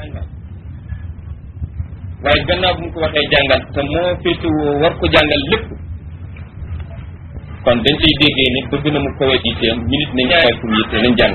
jàngal waaye gannaaw bu mu ko waxee jàngal te moo féetewoo war ko jàngal lépp kon dañ ciy déggee ne bëgg na mu kowe yitteem ñu nit nañ koy kum yitte nañ jàng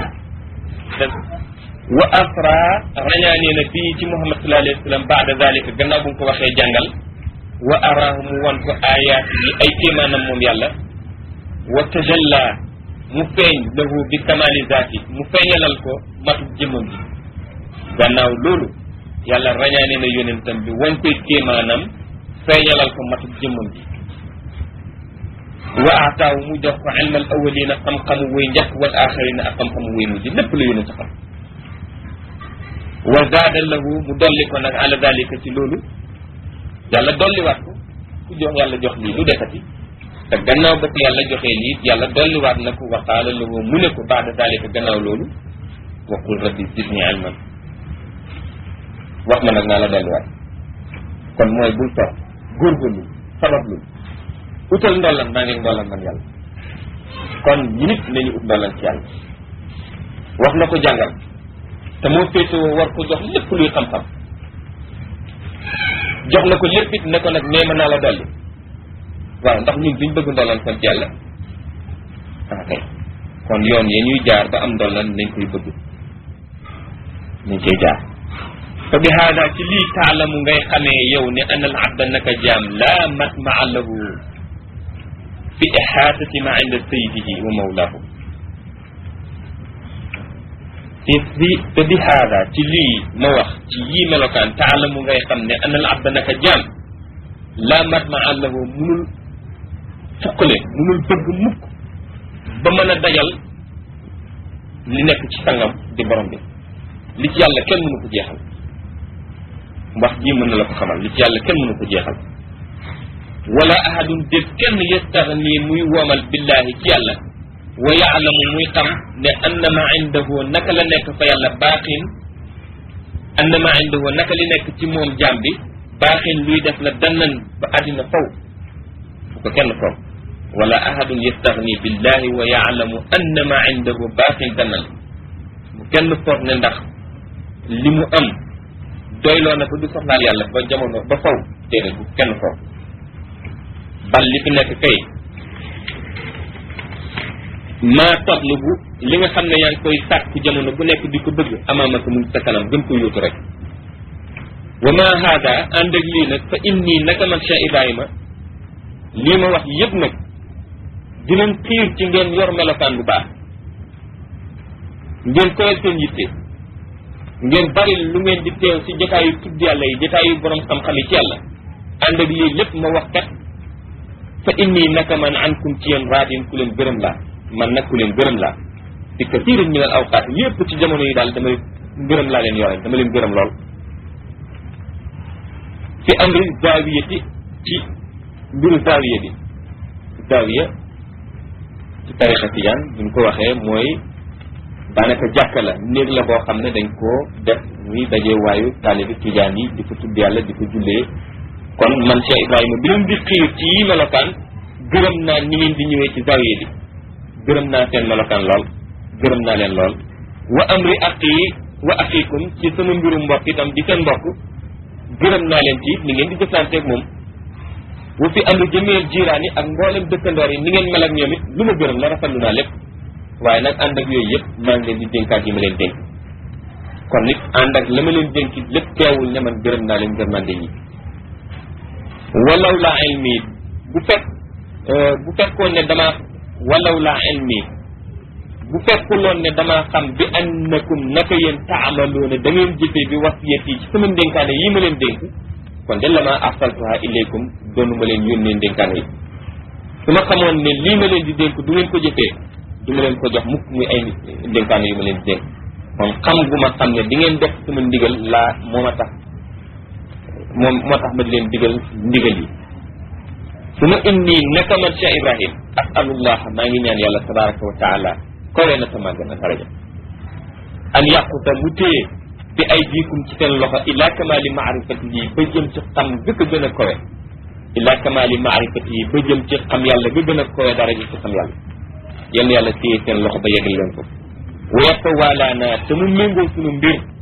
wa asra rañaanee na bii ci muhammad sallallahu alayhi wa sallam baada dalika gannaaw bu mu ko waxee jàngal wa araahu mu wan ko ayaat yi ay kéemaanam moom yàlla wa tajalla mu feeñ lahu bi kamali zaati mu feeñalal ko matub jëmmam bi gannaaw loolu yàlla rañaane na yonentam bi wan koy kéemaanam feeñalal ko matub jëmmam bi wa aataawu mu jox ko ilmal awalina xam-xamu way njëkk wal axirina ak xam-xamu way mujj lépp la yonent xam wa zaada lahu mu dolli ko nag ala dalika ci loolu yàlla dolliwaat ko ku jox yàlla jox lii lu defati te gannaaw ba ko yàlla joxee lii yàlla dolliwaat na ko wa qaala lahu mu ne ko baada dalika gannaaw loolu wa qul rabbi zidni ilman wax ma nag naa la dolliwaat kon mooy bul toog góorgóorlu sabablu utal ndollan maa ngi ndollan man yàlla kon ñu nit nañu ut ndollan ci yàlla wax na ko jàngal te moo féetewoo war ko jox lépp luy xam-xam jox na ko lépp it ne ko nag nee ma naa la dolli waaw ndax ñun duñ bëgg ndollan kon ci yàlla ah kay kon yoon ya ñuy jaar ba am ndollan nañ koy bëgg nañ koy jaar fa bi haada ci lii taalamu ngay xamee yow ne an al abda naka jaam laa matmaa lahu fi ixaatati ma inda sayidihi wa mawlaahu te bi te bi haada ci lii ma wax ci yii melokaan taalamu ngay xam ne an al abda naka jaam laa matmaa lahu munul fukkale munul bëgg mukk ba mën a dajal li nekk ci sangam di borom bi li ci yàlla kenn mënu ko jeexal wax ji mën na la ko xamal li ci yàlla kenn mënu ko jeexal wala ahadun def kenn yastaxni muy woomal billahi ci yàlla wa yaalamu muy xam ne annama indahu naka la nekk fa yàlla baaxin annama indahu naka li nekk ci moom jaam bi baaxin luy def la dannan ba àddina faw fu ko kenn foog wala ahadun yastaxni billahi wa yaalamu annama indahu baaxin dannan bu kenn foog ne ndax li mu am doyloo na ko du soxlaal yàlla ba jamono ba faw déedéet bu kenn foog bal li fi nekk kay maa tatlubu li nga xam ne yaa ngi koy sàkku jamono bu nekk di ko bëgg amaamaka mu sa kanam gën ko yóotu rek wa ma haada ànd ak lii nag fa inni naka man Cheikh Ibrahima lii ma wax yëpp nag dinañ xiir ci ngeen yor melokaan bu baax ngeen koyal seen yitte ngeen bari lu ngeen di teew ci jotaayu tudd yàlla yi jotaayu borom xam-xam yi ci yàlla ànd ak lii lépp ma wax kat fa inni naka man ankum ci yéen raadin ku leen gërëm laa man nag ku leen gërëm laa di kasiirin min al awqaat yépp ci jamono yi daal dama gërëm laa leen yore dama leen gërëm lool fi amri zaawiyati ci mbiru zaawiya bi zaawiya ci tarixa tijaan buñ ko waxee mooy daanaka jàkka la néeg la boo xam ne dañ koo def muy dajee waayu taalibi tijaan yi di ko tudd yàlla di ko jullee kon man Cheikh Ibrahima bi leen di xiir ci yi melokaan gërëm naa ni ngeen di ñëwee ci zawiya bi gërëm naa seen melokaan lool gërëm naa leen lool wa amri aqi wa aqikum ci sama mbirum mbokk itam di seen mbokk gërëm naa leen ci ni ngeen di jëflanteeg moom wa fi amri jëmeel jiiraan yi ak mboolem dëkkandoor yi ni ngeen mel ak ñoom it lu ma gërëm la rafetlu naa lépp waaye nag ànd ak yooyu yëpp maa ngi leen di dénkaat yi ma leen dénk kon nit ànd ak la ma leen dénk lépp teewul ne man gërëm naa leen gërmande ñi walaw laa ilmi bu fekk bu fekkoon ne damaa walaw laa ilmi bu fekkuloon ne damaa xam bi annakum naka yéen taamaloona da ngeen jëfee bi wasiyat yi ci sama ndénkaane yi ma leen dénk kon de la maa arsaltuha ilaykum doonu ma leen yónnee ndénkaane yi su ma xamoon ne lii ma leen di dénk du ngeen ko jëfee du ma leen ko jox mukk muy ay ndénkaane yu ma leen di dénk kon xam gu ma xam ne di ngeen def sama ndigal laa moo ma tax moom moo tax ma di leen digal ndigal yi su ma inni naka man Cheikh Ibrahim asalullah maa ngi ñaan yàlla tabaraka wa taala kowe na sama gën a daraja an yàquta mu téye bi ay jiikum ci seen loxo ila kamali maarifati yi ba jëm ci xam gëkk gën a kowe ila kamali maarifati yi ba jëm ci xam yàlla ga gën a kowe daraja ci xam yàlla yenn yàlla téye seen loxo ba yegal leen ko weesta waalaana te mu méngoo sunu mbir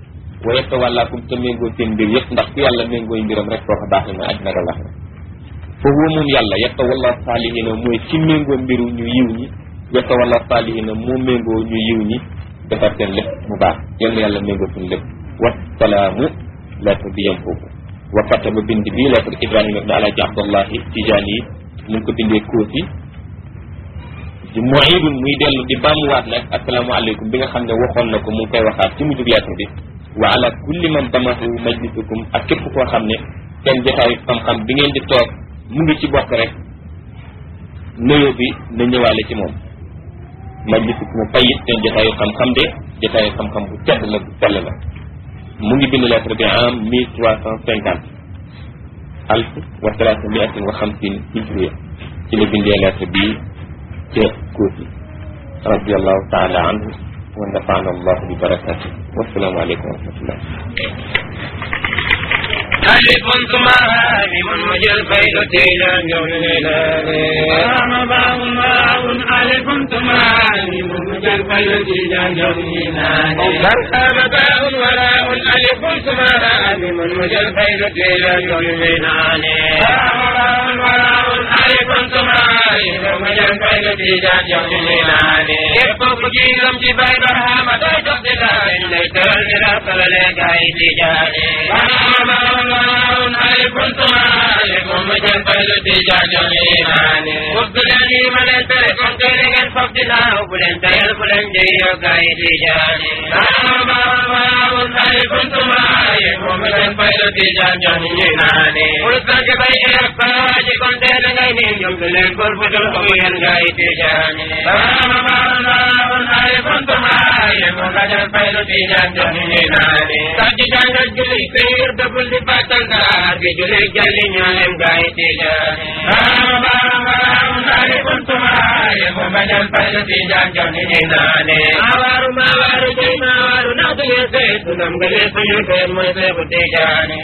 wa yatawallaakum te méngoo seen mbir yëpp ndax ku yàlla méngooy mbiram rek koo ko baax na àddina ak àllaxira foofu moom yàlla yatawalla saalihina mooy ci méngoo mbiru ñu yiw ñi yatawalla saalihina moo méngoo ñu yiw ñi defar seen lépp mu baax yal na yàlla méngoo suñu lépp wasalaamu lettre bi yem foofu wa kataba bind bi lettre ibrahima ibne alaaji abdallahi tijaan yi mu ngi ko bindee kóosi di muidun muy dellu di baamuwaat nag asalaamaaleykum bi nga xam ne waxoon na ko mu ngi koy waxaat ci mujjub lettre bi wa ala kulli man damahu majlisukum ak képp koo xam ne seen jotaayu xam-xam bi ngeen di toog mu ngi ci bokk rek nuyoo bi na ñëwaale ci moom majlisukum fayit seen jotaayu xam-xam de jotaayu xam-xam bu tedd la bu sell la mu ngi bind lettre bi en mille trois cent cinquante alf wa salaasa miatin wa xamsin hijriya ci la bindee lettre bi ca Kóosi radiallahu taala anhu wa nafaana allahu bi barakati wasalaamu aleykum wa rahmatullah ألف ثماني من مجل فيلتي لا جوني باء باء ألف ثماني من مجل فيلتي لا جوني كرخام باء وراء ألف ثماني من مجل فيلتي لا جوني وراء وراء ألف ثماني من مجل فيلتي لا جوني يقف جيلم جبال برهام تجد لا إلا ترى لا ترى لا قايد جاني ألف طالب مجبل تجاجوني وبلني من تركم تلقى فقدنا وبلن تيل بلن جيو قايد جاني ألف طالب مجبل تجاجوني ولسك بي إرفاج كنت لغيني يمكن كل فتر قويا قايد جاني ألف طالب مجبل تجاجوني Kaji jangan juli kir double di batang kar Di juli jali nyalem gai tiga Dari pun tumai Membadan pada tijan jani nane Awaru mawaru jai mawaru Nadu yese Tunam gale suyu ker Mwese butijani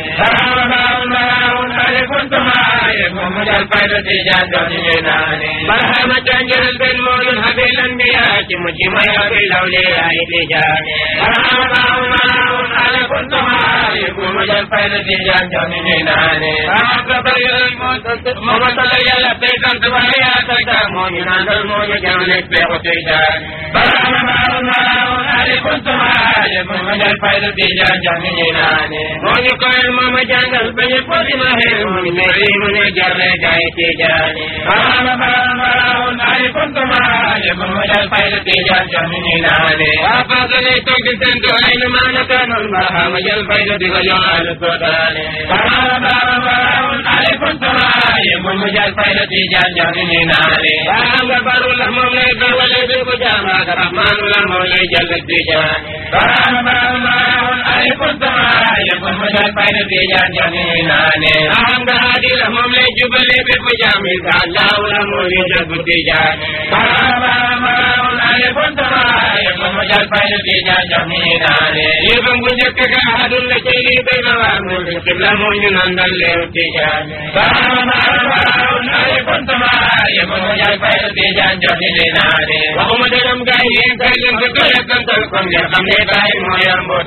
Dari pun tumai Membadan pada tijan jani nane Barhama janjil bin mulun habilan biya Cimuci maya bilauli Ai tijani Barhama على كنت معايب ومجال فايدة جان جاني ناني أعقب الموت ممثل يلا بيتم تبعي أتكا موني نانل موني جانك بيغتي جاني برام بارنا على كنت معايب ومجال فايدة جان جاني ناني موني كوين ماما جانل بني فولي مهي موني ميري موني جاري جايتي جاني برام بارنا على كنت معايب ومجال فايدة جان جاني ناني أفضل توجد تنتو أينما نكانوا المرحم جل فيدة وجعل السودان فرام فرام عليكم سرايم ومجال فيدة جان جاني نالي فرام غفر الله مولي بولي بكو جامع الرحمن الله مولي جل التجان فرام فرام عليكم سرايم ومجال فيدة جان جاني نالي فرام غادي الله مولي جبلي بكو جامع الله الله مولي جل التجان فرام فرام عليكم سرايم ومجال فيدة جان جاني نالي يبن njëkk ga adul la ci li bay na waa mu di xibla mu ñu nandal leew tijaan baaraam ay kontama ye mo mo jaay fay tijaan joxe ni naane waxuma dërëm gaay yéen kay leen ko ko yakkantal kon ngeen xam ne baay moo yor mboot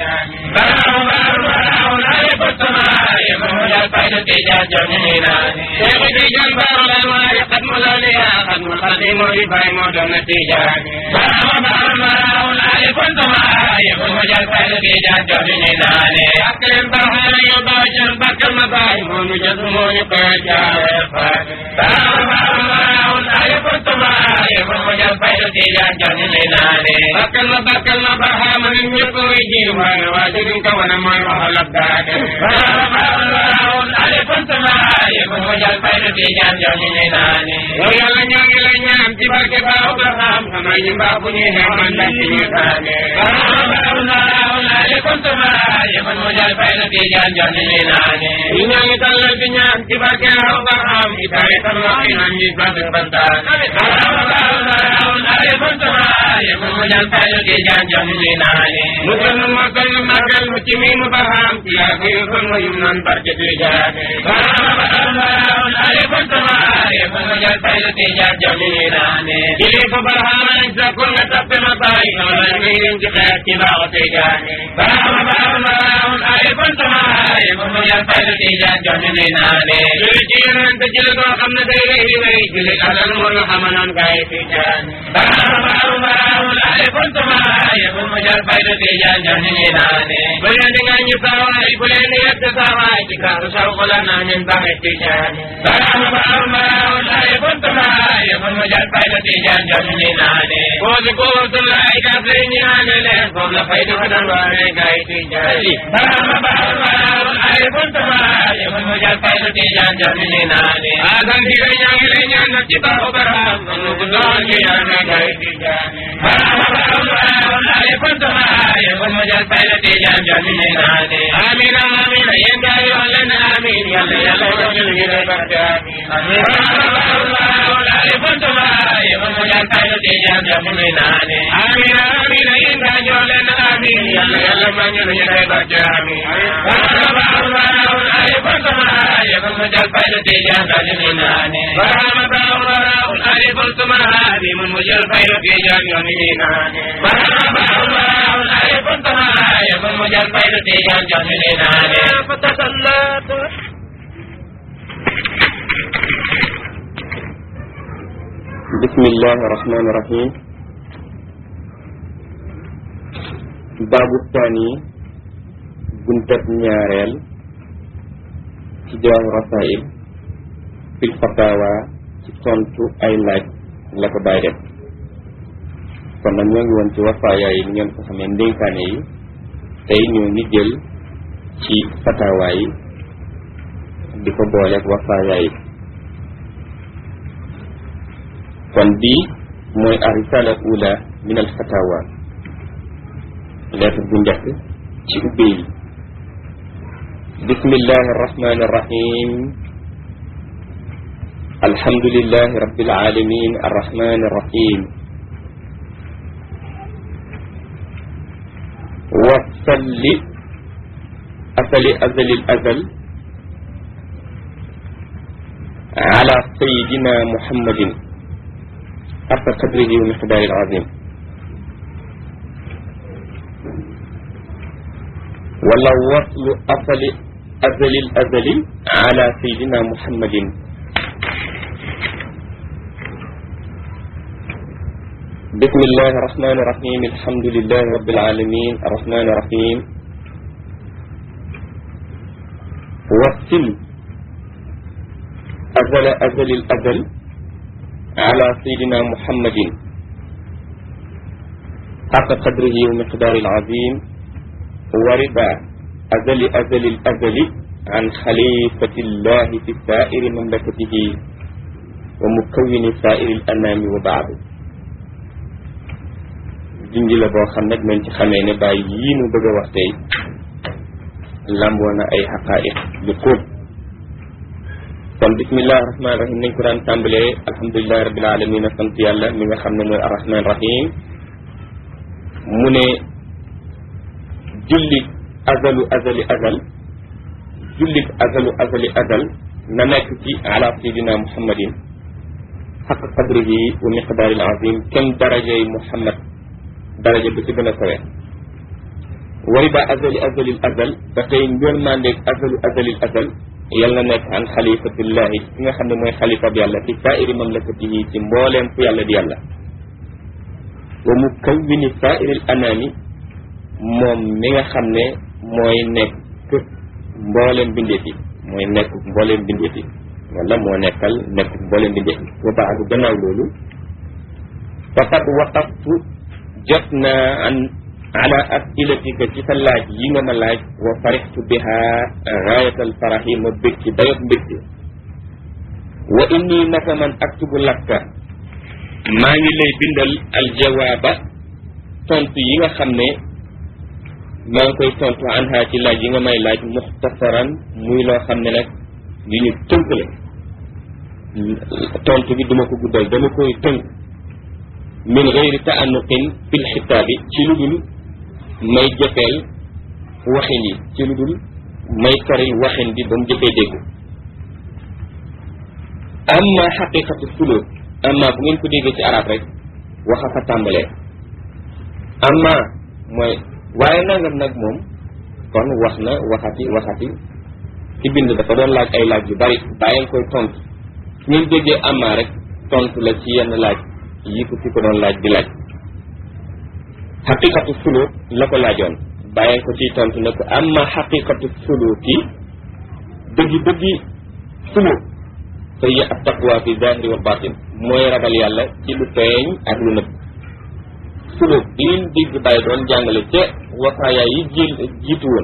baaraam ay kontama ye mo mo jaay fay tijaan joxe ni naane seexu tijaan baaraam ay xat mu la ne yaa xat mu xat mo di baay moo doon na tijaan baaraam ay kontama ye mo mo jaay fay tijaan joxe ni naane ak leen baaxal yo baajan bakkal ma baay moo nu jot moo ñu ko jaare faat baaraam ay kontama ye mo mo jaay fay tijaan joxe ni naane bakkal ma bakkal ma baaxama ni ñëpp way ji waaye waa jëgin ka wana mooy waxal ab daade baaraam ay kontama ye mo mo jaay fay tijaan joxe ni naane yow yàlla ñoo ngi lay ñaan ci barke baaw ba xam xamal ñu mbaa bu ñuy xew man la ci ñu taane baaraam ay kontama ye mo mo jaay fay tijaan joxe ni naane ñu ñoo ngi tàllal di ñaan ci barke baaw ba xam itaay tam la fi naan ñi sant bantaan baaraam ay kontama ye mo mo jaay fay tijaan joxe ni naane mu gën ma gën magal mu ci mi mu ba xam ci yaa ko yu kon yu naan barke tijaan baaraam ay kontama ye mo mo jaay fay tijaan joxe ni naane jili ko barhaam sa ko nga tappe ma baay wala ngi ci xeet ci baaw tijaan baaraam jël fayda tijaan jox ñu nuy naane julli ci yonent jël koo xam ne day rëy rëy julli alal mu lu xamanoon kay tijaan baraamu baraamu baraamu laale kuntuma yëfu mu jël fayda tijaan jox ñu nuy naane bu leen di ngañu saawaay bu leen di yett saawaay ci kaaru sawku la naa min baxe tijaan baraamu baraamu baraamu laale kuntuma yëfu mu jël fayda tijaan jox ñu nuy naane koosi kootulaay kafe ñu naane leen foofu la fayda ko doon waane kay tijaan baraamu baraamu baraamu laale kuntuma yëfu mu jël fayda tijaan jox ñu nuy naane asan di ngay ñaangi lay ñaan na ci baaxu baraam nu ko doon ñu yaane kay tijaan baraamu baraamu baraamu laale kuntuma yëfu mu jël fayda tijaan jox ñu nuy naane amin amin yéen gaa yoon leen amin yàlla yàlla jox ñu ngi lay barke amin baraamu baraamu baraamu laale kuntuma yëfu mu jël fayda tijaan jox ñu nuy naane amin amin yéen gaa yoon leen amin yàlla yàlla jox ñu ngi lay barke amin baraamu baraamu baraamu laale kuntuma yëfu mu jël fayda tijaan jox ñu nuy naane baraamu baraamu baraamu laale kuntuma yëfu mu jël fayda tijaan jox ñu nuy naane baraamu baraamu baraamu laale kuntuma yëfu mu jël fayda tijaan jox ñu nuy naane fatasallat بسم الله الرحمن الرحيم باب الثاني بنتب ñaareel ci jawaabu rasail fil fatawa ci tontu ay laaj la ko bàyyi def kon nag ñoo ngi woon ci wafaaya yi ni ngeen ko xamee ndénkaane yi tey ñoo ngi jël ci fatawa yi di ko booleeg wafaaya yi kon bii mooy arisala ula min al fatawa lettre bu njëkk ci ubbe yi bismillahi arrahmani arrahim alhamdulillahi rabbil alamin arrahmani arrahim wasalli asali azali azal ala sayidina muhammadin حق قدره ومقداره العظيم ولا وصل أصل أزل الأزل على سيدنا محمد بسم الله الرحمن الرحيم الحمد لله رب العالمين الرحمن الرحيم وصل أزل أزل الأزل على سيدنا محمد حق قدره ومقدار العظيم ورضا أزل أزل الأزل عن خليفة الله في سائر مملكته ومكون سائر الأنام وبعد junj la boo xam nag nañ ci xamee ne bàyyi yii nu bëgg a wax tey lamboo na ay xaqaa'iq yu kóob kon bismillahi rahmaani rahim nañ ko daan tàmbalee alhamdulilahi rabbil alamin sant yàlla mi nga xam ne mooy arrahman rahim mu ne jullit azalu azali azal jullit azalu azali azal na nekk ci ala sayidina muhammadin xaq qadrihi wa miqdaari al azim kem darajay muhammad daraja bi ci gën a kawe wari ba azali azali azal ba tey ngër mandeeg azalu azali azal yal na nekk an xalifatullahi ki nga xam ne mooy xalifa bi yàlla fi saairi mamlakatihi ci mbooleem fu yàlla di yàlla wa mu kawwini saairil anaami moom mi nga xam ne mooy nekk mbooleem bindeef yi mooy nekk mbooleem bindeef yi wala moo nekkal nekk mbooleem bindeef yi wa baadu gannaaw loolu faqad waqaftu jot naa an ala asilatika ci sa laaj yi nga ma laaj wa farixtu biha gaayatal faraxi ma bég ci dayot mbégte wa inni naka man aktubu lakka maa ngi lay bindal aljawaaba tontu yi nga xam ne maa ngi koy tontu anha ci laaj yi nga may laaj muxtasaran muy loo xam ne nag yu ñu tënk la tontu bi duma ko guddal dama koy tënk min gayri taanuqin fil xitaabi ci lu dul may jëfeel waxin yi ci lu dul may karil waxin bi ba mu jëfee dégg amma xaqiqatu suluk amma bu ngeen ko déggee ci arab rek waxa fa tàmbalee amma mooy waaye nangam nag moom kon wax na waxati waxati ci bind dafa doon laaj ay laaj yu bari bàyyi koy tontu su ngeen déggee amma rek tontu la ci yenn laaj yi ko ci ko doon laaj di laaj xaqiqatu suluk la ko laajoon bàyyi ko ciy tontu ne ko amma xaqiqatu suluki dëggi dëggi suluk fa hiya at taqwa fi zahiri wal batin mooy ragal yàlla ci lu feeñ ak lu nëbb suluk liñ digg bàyyi doon jàngale ca wasaaya yi ji jiitu woon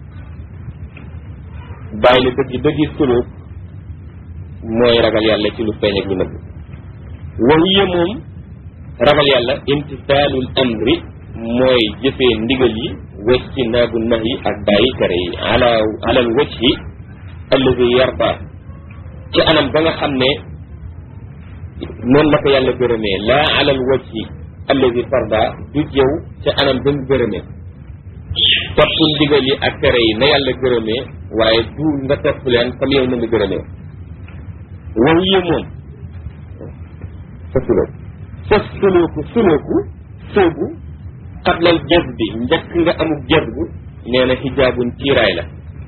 bàyyi ne dëggi dëggi suluk mooy ragal yàlla ci lu feeñ ak lu nëbb wa hiya moom ragal yàlla imtisaalul amri mooy jëfee ndigal yi wecci naabu nax yi ak bàyyi tere yi ala alal wajhi alladi yarda ci anam ba nga xam ne noonu la ko yàlla gërëmee laa alal wajhi alladi farda du jëw ci anam ba mu gërëmee topp ndigal yi ak tere yi na yàlla gërëmee waaye du nga topp leen comme yow na nga gërëmee wow yi moom sa sulooku sa sulooku sulooku soobu xablal jaz bi njëkk nga amuk jaz bu nee na xijaabun tiiraay la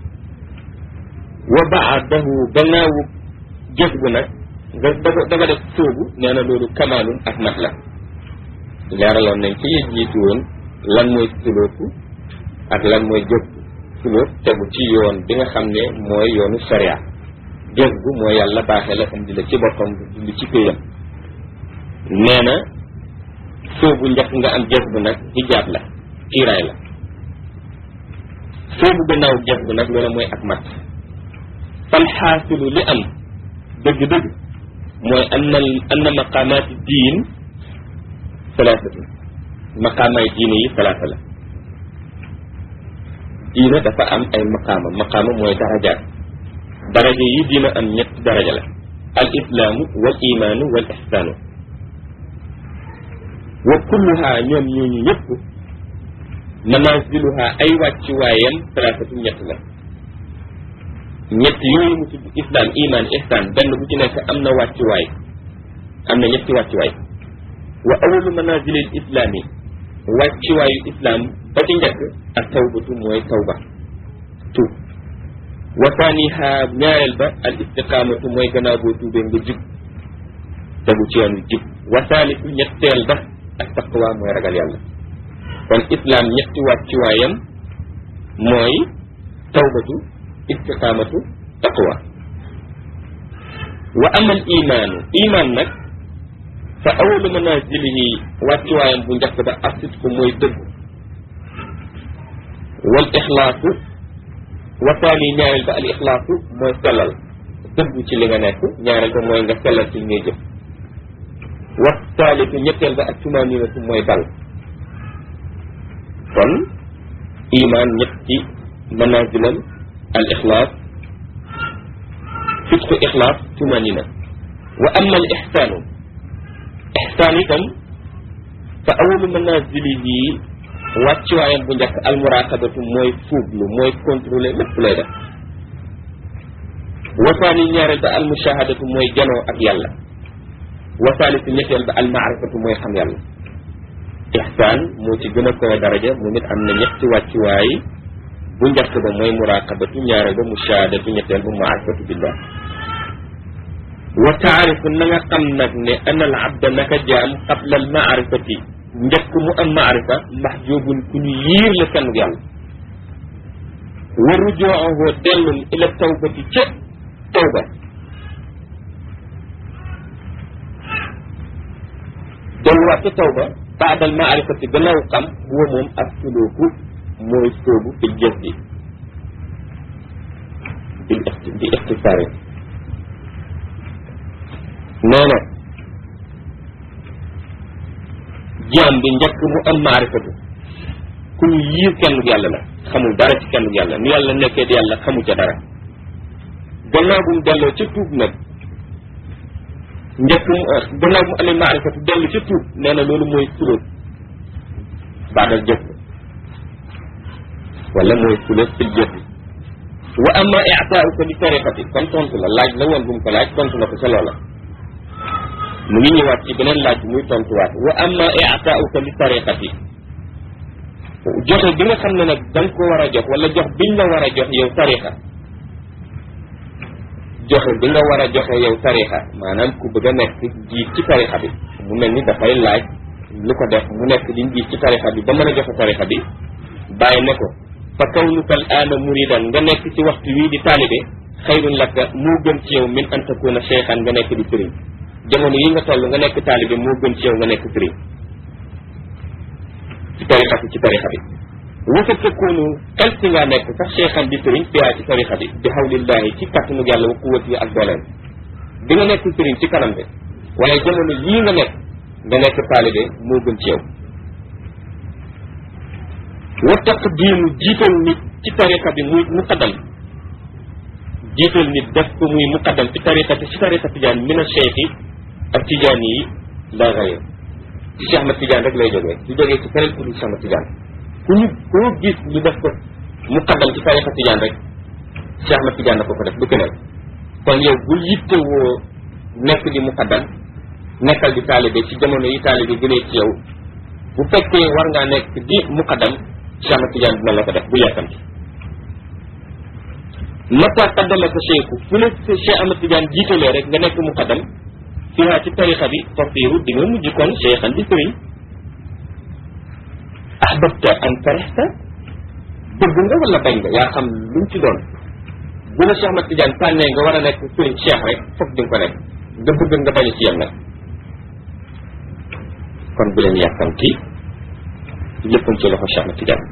wa baadahu gannaawu jaz bu nag nga da nga def soobu nee na loolu kamaalun ak mat la leeraloon nañ ci jiitu woon lan mooy sulooku ak lan mooy jaz bu sulook tegu ci yoon bi nga xam ne mooy yoonu sharia jaz bu mooy yàlla baaxee la indi la ci boppam dund ci péyam nee na soobu njëkk nga am jës bu nag hijaab la kiiraay la soobu gannaaw jës bu nag loolu mooy ak mat fal xaasilu li am dëgg-dëgg mooy anna anna maqaamaati diin salaasatu maqaamaay diine yi salaasa la diine dafa am ay maqaama maqaama mooy darajaat daraja yi diina am ñetti daraja la al islaamu wal imaanu wal ihsaanu wa kulluha ñoom ñooñu ñëpp manaziluha ay wàccuwaayam salaasatu ñett la ñett yooyu mu tudd islam iman ihsan benn bu ci nekk am na wàccuwaay am na ñetti wàccuwaay wa awalu manazilil islami wàccuwaayu islam ba ci njëkk ak tawbatu mooy tawba tuub wa thaniha ñaareel ba al istiqamatu mooy gannaaw boo tuubee nga jub tegu ci yoon wi jub wa thalithu ñetteel ba ak taqwa mooy ragal yàlla kon islam ñetti wàccuwaayam mooy tawbatu istiqamatu taqwa wa ama al imaanu iman nag fa awalu manazilihi wàccuwaayam bu njëkk ba asitku mooy dëgg wal ixlaasu wa taani ñaareel ba al ixlaasu mooy sellal dëggu ci li nga nekk ñaareel ba mooy nga sellal ci li ngay jëf wa taalitu ñetteel ba ak tumaninatu mooy dal kon iman ñetti manazilam al ixlaas fitku ixlaas tumanina wa ama al ixsaanu ixsaan itam fa awalu manazilihi wàccuwaayam bu njëkk almuraqabatu mooy fuuglu mooy contrôler lépp lay def wasaani ñaareel ba almushahadatu mooy janoo ak yàlla wasaalisu ñetteel ba almaarifatu mooy xam yàlla ixsaan moo ci gën a koy daraja mu nit am na ñetti wàccuwaay bu njëkk ba mooy muraqabatu ñaareel ba mushahadatu ñetteel ba maarifatu billah wa taarifu na nga xam nag ne ana al abda naka jaam qabla al maarifati njëkk mu am maarifa mahjubun ku ñu yiir la kenn yàlla wa rujoohu dellum ila tawbati ca tawba delluwaat ca tawba baadal maarifati gannaaw xam huwa moom ak suluku mooy soobu fi jëf bi bil bi ixtisaari nee na jaam bi njëkk mu am maarifatu ku ñu yiir kenn yàlla la xamul dara ci kenn yàlla nu yàlla nekkee di yàlla xamu ca dara gannaaw bu mu delloo ca tuub nag njëkk mu gannaaw bu mu amee maarifatu dellu ca tuub nee na loolu mooy sulóot baadal jëf wala mooy sulóot fil jëf wa amma i'taa'uka li tariqati kon tontu la laaj la woon bu mu ko laaj tontu na ko ca loola mu ngi ñëwaat ci beneen laaj muy tontuwaat wa amma i'taa'uka li tariqati joxe bi nga xam ne nag da nga ko war a jox wala jox biñ la war a jox yow tariqa joxe bi nga war a joxe yow tarixa maanaam ku bëgg a nekk jiit ci tarixa bi mu mel ni dafay laaj lu ko def mu nekk di jiit ci tarixa bi ba mën a joxe tarixa bi bàyyi ne ko fa kawnuka al aana muridan nga nekk ci waxtu wii di taalibe xayrun laka moo gën ci yow min an takuna cheikhan nga nekk di sëriñ jamono yi nga toll nga nekk taalibe moo gën ci yow nga nekk sëriñ ci tarixa bi ci tarixa bi wasa takunu kal si ngaa nekk sax cheikhan di sëriñ fiyaa ci tarixa bi bi hawlillahi ci kattanu yàlla wa quwwati ak dooleem bi nga nekk sëriñ ci kanam de waaye jamono yii nga nekk nga nekk taalibe moo gën ci yow wa taqdiimu jiital nit ci tariqa bi muy muqaddam jiital nit def ko muy muqaddam ci tariqa ci tariqa tijaan min a cheikh yi ak tijaan yi la gayr ci Cheikh Ahmad Tijaan rek lay jógee du jógee ci keneen ku dul Cheikh Ahmad Tijaan ku ñu koo gis ñu def ko muqaddam ci tariqa tijaan rek Cheikh Ahmad Tijaan dafa ko def du keneen kon yow bul yittewoo nekk di muqaddam nekkal di taalibe ci jamono yi taalibe gënee ci yow bu fekkee war ngaa nekk di muqaddam Cheikh Ahmad Tidiane dina la ko def bu yàkkamti mata qaddama ko cheikhu fu la Cheikh Ahmad Tidiane jiitalee rek nga nekk muqaddam fiha ci tarixa bi fasiru di nga mujj kon cheikhan di sëriñ ahbabta an karihta bëgg nga wala bañ nga yaa xam lu mu ci doon bu la Cheikh Ahmad Tidiane tànnee nga war a nekk sëriñ cheikh rek foog di nga ko nekk nga bëgg nga bañ ci yem nag kon bu leen yàkkamti léppam ci loxo Cheikh Ahmad Tidiane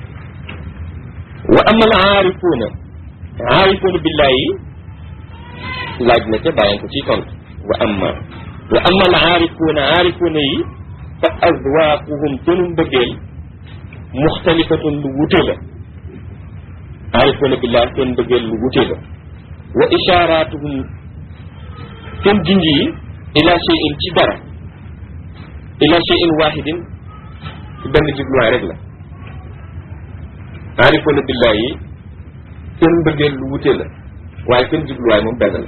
wa amal aarifuuna aarifuuna billahi laaj na ca bàyyi ko ciy tontu wa amma wa amal aarifuuna aarifuuna yi fa azwaaquhum sunu mbëggeel muxtalifatun lu wute la aarifuuna billahi seen mbëggeel lu wute la wa ishaaraatuhum seen junj yi ila cheyin ci dara ila cheyin wahidin ci benn jubluwaay rek la aarifoona billahi yi seen mbëggeel lu wute la waaye seen jubluwaay moom benn la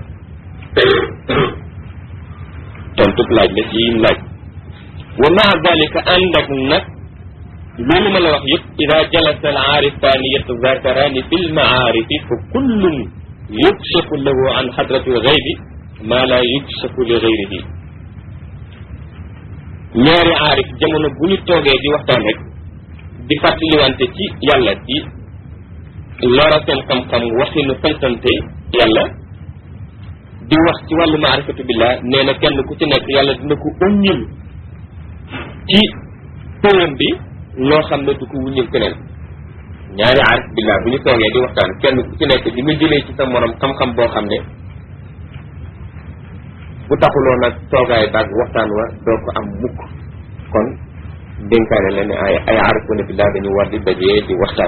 tontub laaj la ci laaj wa maa dalika ànd ak nag loolu ma la wax yëpp ida jalasa al aarifaani yatazakaraani fi lmaarifi fa kullun yukshafu lahu an xadrati lgaybi maa laa yukshafu li gayrihi ñaari aarif jamono bu ñu toogee di waxtaan rek di fàttaliwante ci yàlla di lora seen xam-xam waxinu santante yàlla di wax ci wàllu maarifatu billah nee na kenn ku ci nekk yàlla dina ko uññil ci pëyam bi loo xam ne du ko wuññil keneen ñaari aarif billah bu ñu toogee di waxtaan kenn ku ci nekk di nga jëlee ci sa morom xam-xam boo xam ne bu taxuloo nag toogaay baag waxtaan wa doo ko am mukk kon dénkaane la ne ay ay aarifuna billah dañu war di dajee di waxtaan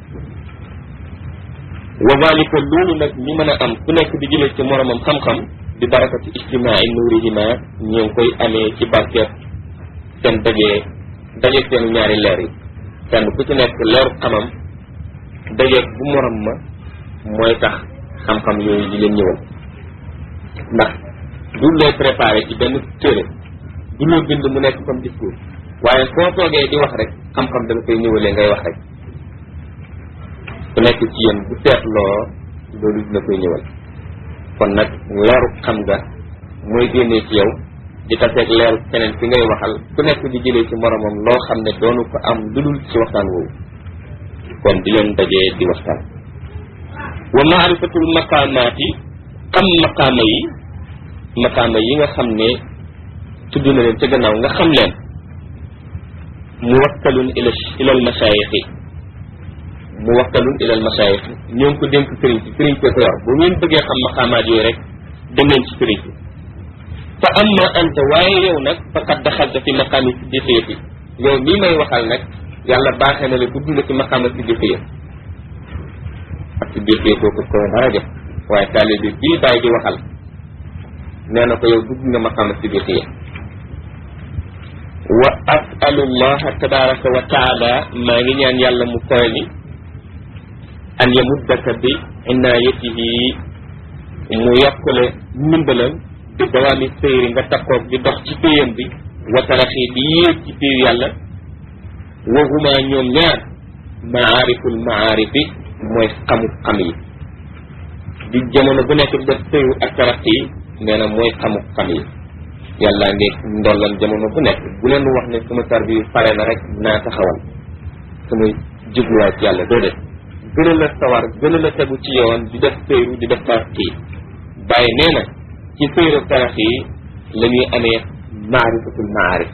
wa dalika loolu nag ñi mën a am ku nekk di jëlee ci moromam xam-xam di barakati ijtimaai nuurihima ñoo ngi koy amee ci barkeet seen dajee dajee seen ñaari leer yi kenn ku ci nekk leeru xamam dajee bu morom ma mooy tax xam-xam yooyu di leen ñëwal ndax du lay préparé ci benn téere du loo bind mu nekk comme discours waaye foo toogee di wax rek xam-xam dala koy ñëwalee ngay wax rek ku nekk ci yéen bu seetloo loolu dina koy ñëwal kon nag leeru xam nga mooy génnee ci yow di taseeg leeru keneen fi ngay waxal ku nekk di jëlee ci moromam loo xam ne doonu ko am lu dul ci waxtaan woowu kon di leen dajee di waxtaan wa maarifatul maqaamaati xam maqaama yi maqaama yi nga xam ne tudd na leen ca gannaaw nga xam leen muwakkalun ila ila al masayixi muwakkalun ila al masayixi ñoo ngi ko dénk sëriñ si sëriñ ko yor bu ngeen bëggee xam maqaamaat yooyu rek dem leen ci sëriñ si fa amma anta waaye yow nag faqad daxalta fi maqaami siddiqiyati yow mii may waxal nag yàlla baaxee na la dugg nga ci maqaama siddiqiya ak siddiqiya kooku ko dara def waaye taalibe bii bàyyi di waxal nee na ko yow dugg nga maqaama siddiqiya wa asalu llaha tabaraka wa taala maa ngi ñaan yàlla mu koy ni an yamuddaka bi inayatihi mu yokkule ndimbalam bi dawaami sëyri nga takkoog di dox ci péyam bi wa taraxi di yéeg ci péyu yàlla wa huma ñoom ñaar maariful maarifi mooy xamu xam yi di jamono bu nekk def sëyu ak sarax yi nee na mooy xamu xam yi yàlla ngi ndollan jamono bu nekk bu leen wax ne sama tar bi pare na rek naa taxawal sama jubluwaay ci yàlla déedéet gën a la sawar gën a la tegu ci yoon di def sëyru di def sarax yi bàyyi nee na ci sëyru sarax yi la ñuy amee maarifatul maarif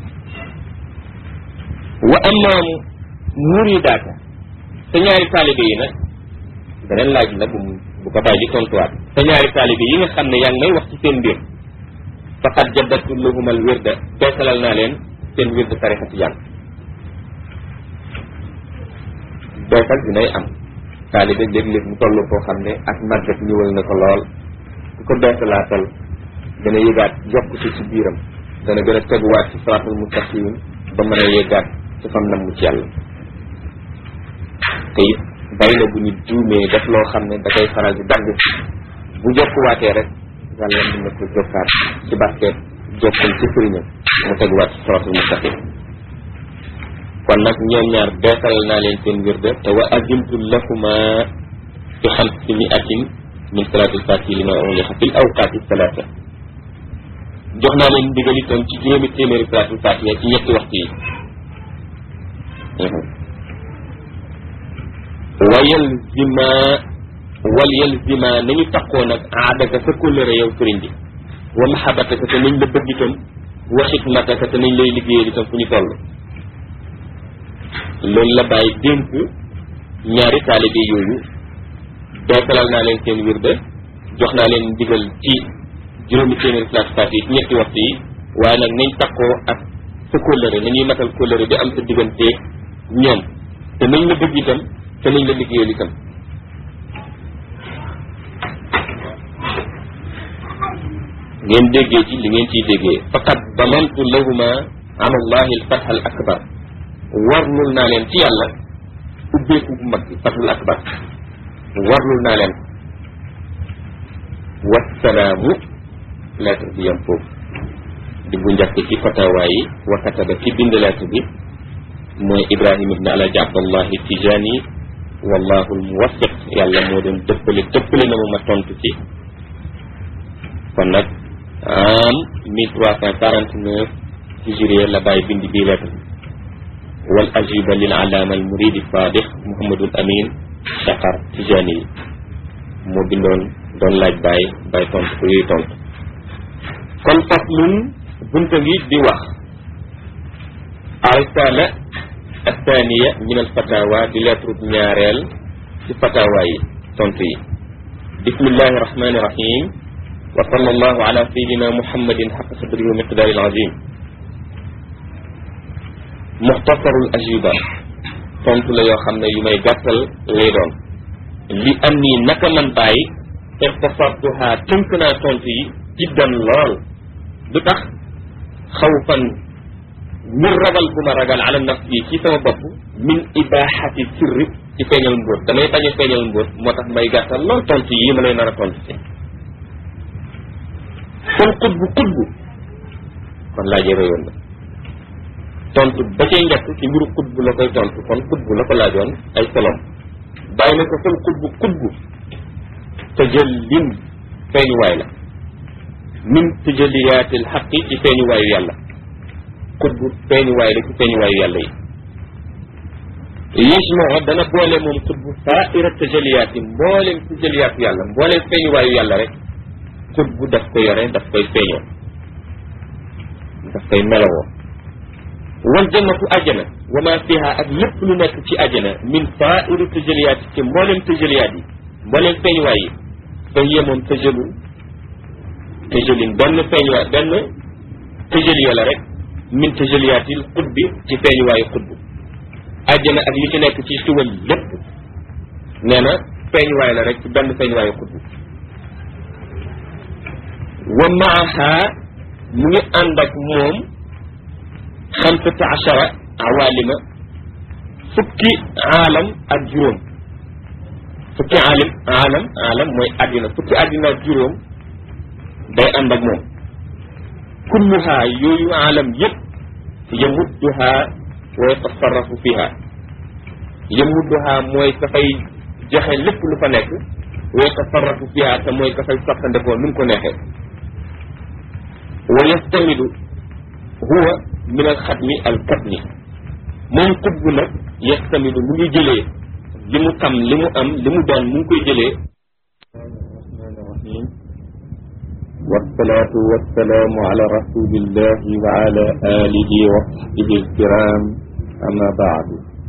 wa amma muridaaka sa ñaari taalibe yi nag beneen laaj la bu bu ko bàyyi di tontuwaat sa ñaari taalibe yi nga xam ne yaa ngi may wax ci seen mbir faqad jaddatu lahum al wirda beesalal naa leen seen wirda tarixa tijaan beesal dinay am taalibe léeg-léeg mu toll koo xam ne ak màggat ñëwal na ko lool ku ko beesalaatal dana yëgaat yokkute ci biiram dana gën a teguwaat ci siraatul mustaqim ba mën a yëgaat ci fam nam mu ci yàlla te it bari na bu ñu juumee def loo xam ne da koy faral di dagg bu jokkuwaatee rek yàlla mën na ko jokkaat ci barkeet jokkul ci sëriñam mu teguwaat ci siraatul mustaqim kon nag ñoom ñaar beesal naa leen seen wirda te wa azimtu lahuma bi xamsi miatin min salaatil fatihi li ma ulixa fil awqaati salaata jox naa leen ndigal itam ci juróomi téeméeri salaatul fatiha ci ñetti waxtu yi wayal zima wal yal zima nañu takkoo nag aadaka sa kóllëre yow sëriñ bi wa mahabataka te nañ la bëgg itam wa xidmataka te nañ lay liggéeyal itam fu ñu toll loolu la bàyyi dénk ñaari taalibe yooyu beesalal naa leen seen wirde jox naa leen ndigal ci juróomi téeméeri salaatu faat yi ci ñetti waxtu yi waaye nag nañ takkoo ak sa kóllëre nañuy matal kóllëre bi am sa diggante ñoom te nañ la bëgg itam te nañ la liggéeyal itam ngeen déggee ci li ngeen ciy déggee faqad damantu lahuma ala allahi alfatha al akbar warlul naa leen ci yàlla ubbeeku bu mag bi fathul akbar warlul naa leen wassalaamu lettre bi yam foofu di bu njëkk ci fatawa yi wa kataba ki bind lettre bi mooy ibrahim ibne alaji abdallahi tijani wallahu almuwaffiq yàlla moo doon dëppale dëppale na ma ma tontu ci kon nag am mille trois cent quarante neuf hijriya la bàyyi bind bii lettre bi wal ajiba lil alaama al muridi sadiq muhammadul amin shaqar tijani yi moo bindoon doon laaj bàyyi bàyyi tontu ko yooyu tontu kon faslun bunta ngi di wax arisala athaniya min al fatawa di lettre ñaareel ci fatawa yi tontu yi bismillahi rahmani rahim wa sallallahu ala sayidina muhammadin xaqa sadrihi wa miqdaari al azim muxtasarul ajiba tontu la yoo xam ne yu may gàttal lay doon li am nii naka man bàyyi ixtasartuha tënk naa tontu yi jiddan lool du tax xaw fan ngir ragal bu ma ragal ala nafsi ci sama bopp min ibahati sirri ci feeñal mbóot damay bañ a feeñal mbóot moo tax may gàttal lool tontu yi ma lay nar a tontu si kon xutbu xutbu kon laajee réyoon na tontu ba cay njëkk ci mbiru xutbu la koy tontu kon xutbu la ko laajoon ay solom bàyyi na ko fal xutbu xutbu te jël lim feeñuwaay la min tëjaliyaatil xaqi ci feeñuwaayu yàlla xutbu feeñuwaay la ci feeñuwaayu yàlla yi yismoo dana boole moom xutbu saaira tëjaliyaat yi mbooleem tëjaliyaatu yàlla mbooleem feeñuwaayu yàlla rek xutbu daf ko yore daf koy feeñoo daf koy melowoo wal jannatu ajjana wa ma fiha ak lépp lu nekk ci ajjana min saairi tëjaliyaat yi ci mbooleem tëjaliyaat yi mbooleem feeñuwaay yi fa hiya moom tëjalul tëjalin benn feeñuwaay benn tëjaliya la rek min tëjaliyaatil xutbi ci feeñuwaayu xutbu ajjana ak li ci nekk ci siwal lépp nee na feeñuwaay la rek ci benn feeñuwaayu xutbu wa maaha mu ngi ànd ak moom xamsata achara awalima fukki aalam ak juróom fukki aalim aalam aalam mooy àddina fukki àddina ak juróom day ànd ak moom kulluha yooyu aalam yëpp yamudduha wa yatasarrafu fiha yamudduha mooy dafay joxe lépp lu fa nekk wa yatafarraqu fiha te mooy ka fay soppandekoo nu mu ko neexee wa yastamidu huwa min al xatmi al katmi moom xutbu nag yastamidu mu ngi jëlee li mu xam li mu am li mu doon mu ngi koy jëlee الرحمن الرحيم والصلاة والسلام على رسول الله وعلى آله وصحبه الكرام أما بعد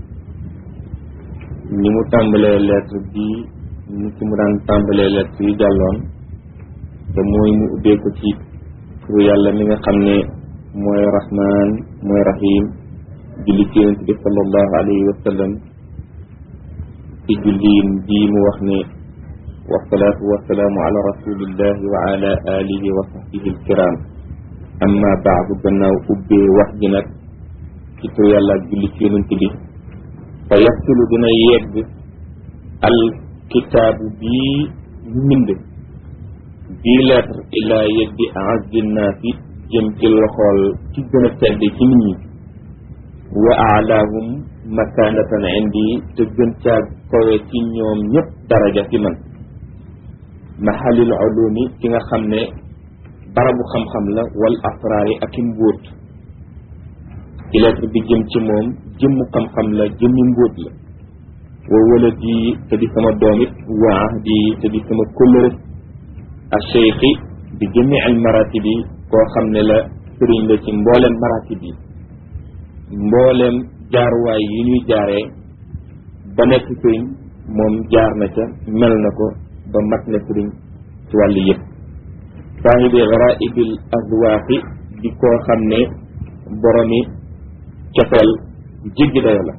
ni mu tàmbalee lettre bi ni ci mu daan tàmbalee lettre yi jàlloon te mooy mu ubbee ko ci turu yàlla mi nga xam ne mooy rahman mooy rahim julli ci yonent bi sallallahu alayhi wa sallam ci julliin bii mu wax ne والصلاة والسلام على رسول الله وعلى آله وصحبه الكرام أما بعد gannaaw ubbee wax ji nag ci tur yàlla ak julli ci yonent bi fa yasulu dina yegg al kitaabu bii mbind bii lettre ilaa yeddi azzi naasi jëm ci loxool ci gën a tedd ci nit ñi wa aalaahum makaanatan indi te gën caa kowe ci ñoom ñëpp daraja fi man mahalil ulumi ki nga xam ne barabu xam-xam la wal asraari ak i mbóot ci lettre bi jëm ci moom jëmmu xam-xam la jëmmi mbóot la wa waladi te di sama doom it wa ahdi te di sama kóllëre a cheikhi bi jëmmi al maratib yi koo xam ne la sëriñ la ci mbooleem maratib yi mbooleem jaaruwaay yi ñuy jaaree ba nekk sëriñ moom jaar na ca mel na ko ba mat na sëriñ ci wàllu yëpp saahibi garaibil azwaaqi di koo xam ne boromi cofeel jéggi dayo la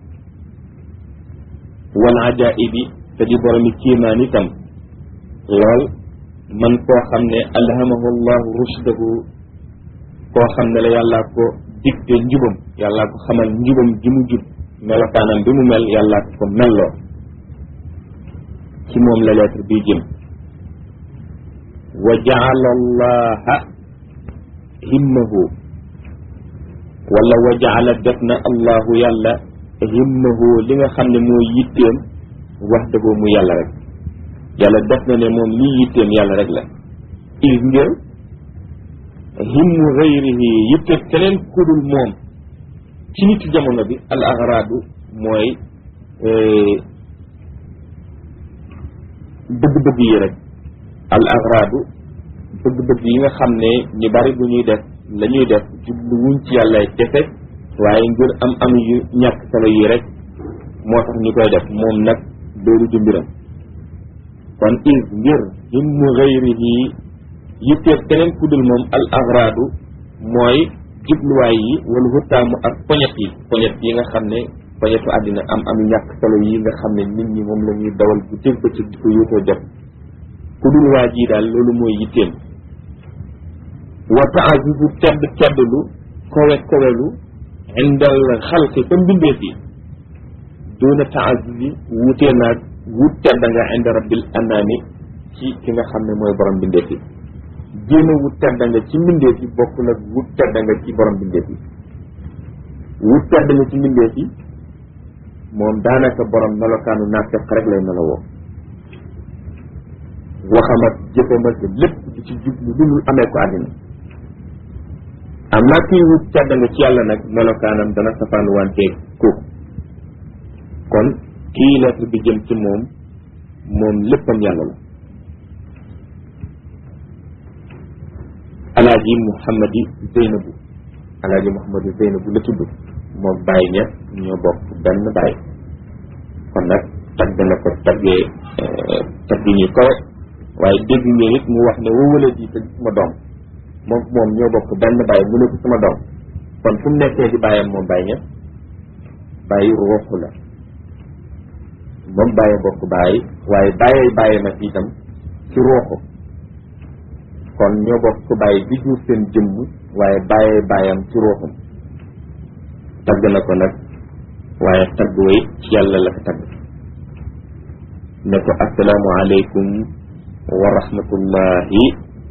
wal ajaibi te di boromi kiimaan itam lool man koo xam ne alhamahu llahu rushdahu koo xam ne la yàllaa ko digte njubam yàllaa ko xamal njubam ji mu jub melokaanam bi mu mel yàllaa ko melloo ci moom la lettre bi jëm wa jaala allaha himmahu wala wa jaala def na allahu yàlla himmahu li nga xam ne mooy yitteem wax dëggoo mu yàlla rek yàlla def na ne moom lii yitteem yàlla rek la is ngir himmu gayrihi yitte keneen kudul moom ci nit jamono bi al agradu mooy bëgg-bëgg yi rek al agradu bëgg-bëgg yi nga xam ne ñu bari bu ñuy def la ñuy def jublu wuñ ci yàlla kese waaye ngir am am yu ñàkk solo yi rek moo tax ñu koy def moom nag loolu du mbiram kon is ngir himmu gayrihi yitteef keneen ku dul moom al agradu mooy jubluwaay yi wala wutaamu ak poñet yi poñet yi nga xam ne poñetu àddina am am ñàkk solo yi nga xam ne nit ñi moom la ñuy dawal bu tëg bëccëg di ko yóotoo jot ku dul waa jii daal loolu mooy yitteem wa taazuzu tedd teddlu kowe kowelu indal xalqi fa mbindeef yi doona taazuzi wutee naag wut tedd nga inda rabbil anaami ci ki nga xam ne mooy borom mbindeef yi jéem a wut tedd nga ci mbindeef yi bokk nag wut tedd nga ci borom mbindeef yi wut tedd nga ci mbindeef yi moom daanaka borom melokaanu naafeq rek lay melowoo waxam ak jëfam ak lépp di ci jublu lu dul amee ko àddina am naa kuy wut tedd nga ci yàlla nag melokaanam dana safaan wanteeg kooku kon kii lettre bi jëm ci moom moom léppam yàlla la alaaji muhammadi zeynabu alaaji muhammadi zeynabu la tudd moom bàyyi ña ñoo bokk benn bàyyi kon nag tagg na ko taggee tagg ñu kawe waaye dégg ngeen it mu wax ne wa wala ji te sama doom moom moom ñoo bokk benn bàyyi mu ne ko sama doom kon fu mu nekkee di bàyyam moom bàyyi ña bàyyi ruuxu la moom bàyyi bokk bàyyi waaye bàyyee bàyyi nag itam ci ruuxu kon ñoo bokk bàyyi bi jur seen jëmm waaye bàyyee bàyyam ci ruuxum tagg na ko nag waaye tagg way ci yàlla la ko tagg ne ko assalaamu aleykum wa rahmatullahi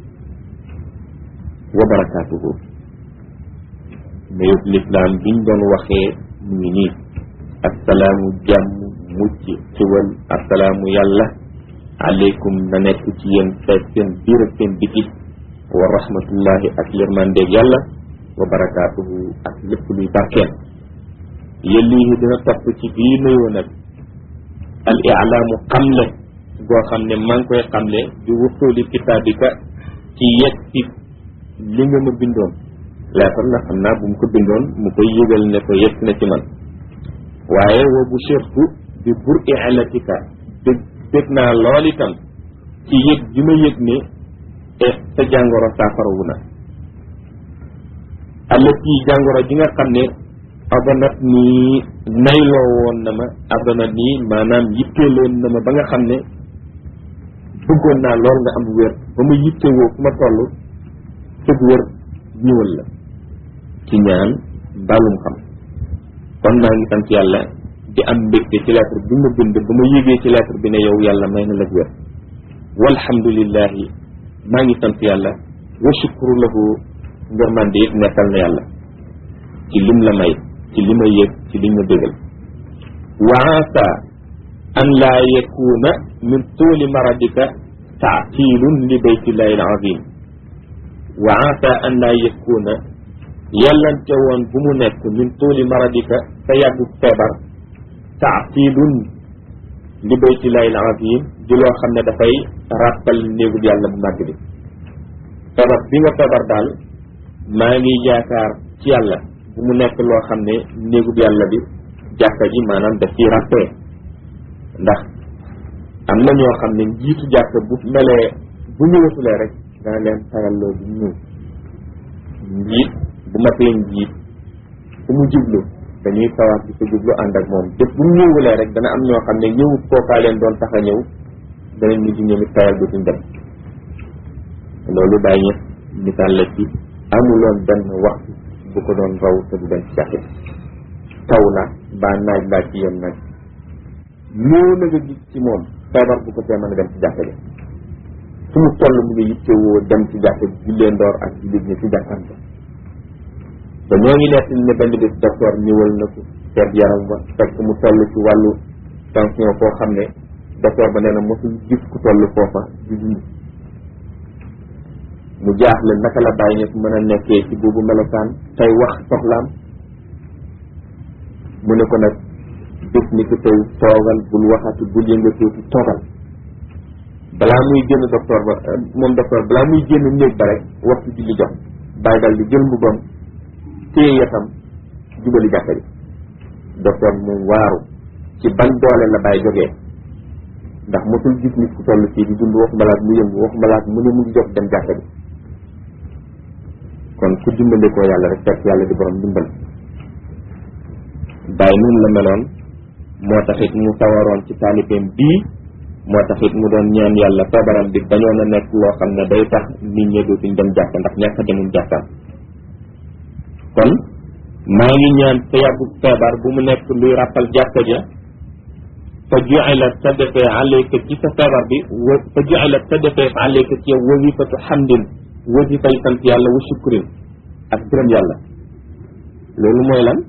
wa barakaatuhu nuyub lislaam biñ doon waxee mu ngi nii assalaamu jàmm mucc xiwal assalaamu yàlla aleykum na nekk ci yéen feeg seen biir ak seen biti wa rahmatullahi ak yërmandeeg yàlla wa barakaatuhu ak lépp luy barkeel yellihi dina topp ci bii nuyoo nag al ilaamu xamle goo xam ne maa ngi koy xamle di wusuuli kitaabika ci yegg ci li nga ma bindoon leetar la xam naa bu mu ko bindoon mu koy yëgal ne ko yegg na ci man waaye wa bu chirtu bi bur ilatika dég dég naa lool itam ci yëg ji ma yëg ne sa jàngoro saafarawu na allati jàngoro ji nga xam ne adanat nii nayloo woon na ma adanat nii maanaam yitteeloon na ma ba nga xam ne bëggoon naa lool nga am wér ba ma yittewoo fu ma toll sëg wér ñëwal la ci ñaan balum xam kon maa ngi sant yàlla di am mbégte ci lettre bi ma bind ba ma yégee ci lettre bi ne yow yàlla may na la wér walhamdulillahi maa ngi sant yàlla wa shukru lahu ngërmande it nekkal na yàlla ci lim la may ci li ma yëg ci li ma bégal wa asa an laa yakuna min tuuli maradika taatilun li baytillahi alazim wa asa an laa yakuna yàllante woon bu mu nekk min tuuli maradika sa yàggu feebar taatilun li baytillahi alazim di loo xam ne dafay ràppal néegub yàlla bu màgg bi feebar bi nga feebar daal maa ngi yaakaar ci yàlla bu mu nekk loo xam ne néegub yàlla bi jàkka ji maanaam daf ciy ràppee ndax am na ñoo xam ne njiitu jàkka bu melee bu ñëwatulee rek dana leen tayalloo bu ñëw njiit bu matee njiit fu mu jublu dañuy sawar di ko jublu ànd ak moom te bu ñëwulee rek dana am ñoo xam ne ñëwut kookaa leen doon tax a ñëw danañ mujj ñoom it tayal du suñ dem loolu bàyyi ñëpp misaal la ci amuloon benn waxtu bu ko doon raw te du dem ci jàkka taw na baa naaj baa ci yem naaj ñëw na nga gis ci moom feebar bu ko tee mën a dem ci jàkka ji fu mu toll mu ngi yittewoo dem ci jàkka ji jullee ndoor ak jullit ñi ci jàkkaan ba ba ñoo ngi nekk ne benn bés docteur ñëwal na ko seet yaram ba fekk mu toll ci wàllu tension foo xam ne docteur ba nee na mosul gis ku toll foofa di dund mu jaaxle naka la bàyyi ñëpp mën a nekkee ci boobu melokaan tey wax soxlaam mu ne ko nag bés ni ko tey toogal bul waxati bul yëngatuuti toogal balaa muy génn docteur ba moom docteur balaa muy génn néeg ba rek waxtu julli jox bàyyi dal di jël mbubam téye yatam jubali jàkka ji docteur mu waaru ci ban doole la bàyyi jógee ndax mosul gis nit ku toll fii di dund waxuma laat mu yëngu waxuma laat mu ne mu ngi jóg dem jàkka ji kon ku dimbale koo yàlla rek fekk yàlla di borom dimbal bàyyi noonu la meloon moo taxit mu sawaroon ci taalibeem bii moo taxit mu doon ñaan yàlla feebaram bi bañoon a nekk loo xam ne day tax nit ñi dootuñ dem jàkka ndax ñàkk a demum jàkkaam kon maa ngi ñaan sa yàggu feebar bu mu nekk luy ràppal jàkka ja fa ju'ila sa defee alayka ci sa feebar bi wa fa ju'ila sa defee alayka ci yow wazifatu hamdin wazifay sant yàlla wa shukrin ak gërëm yàlla loolu mooy lan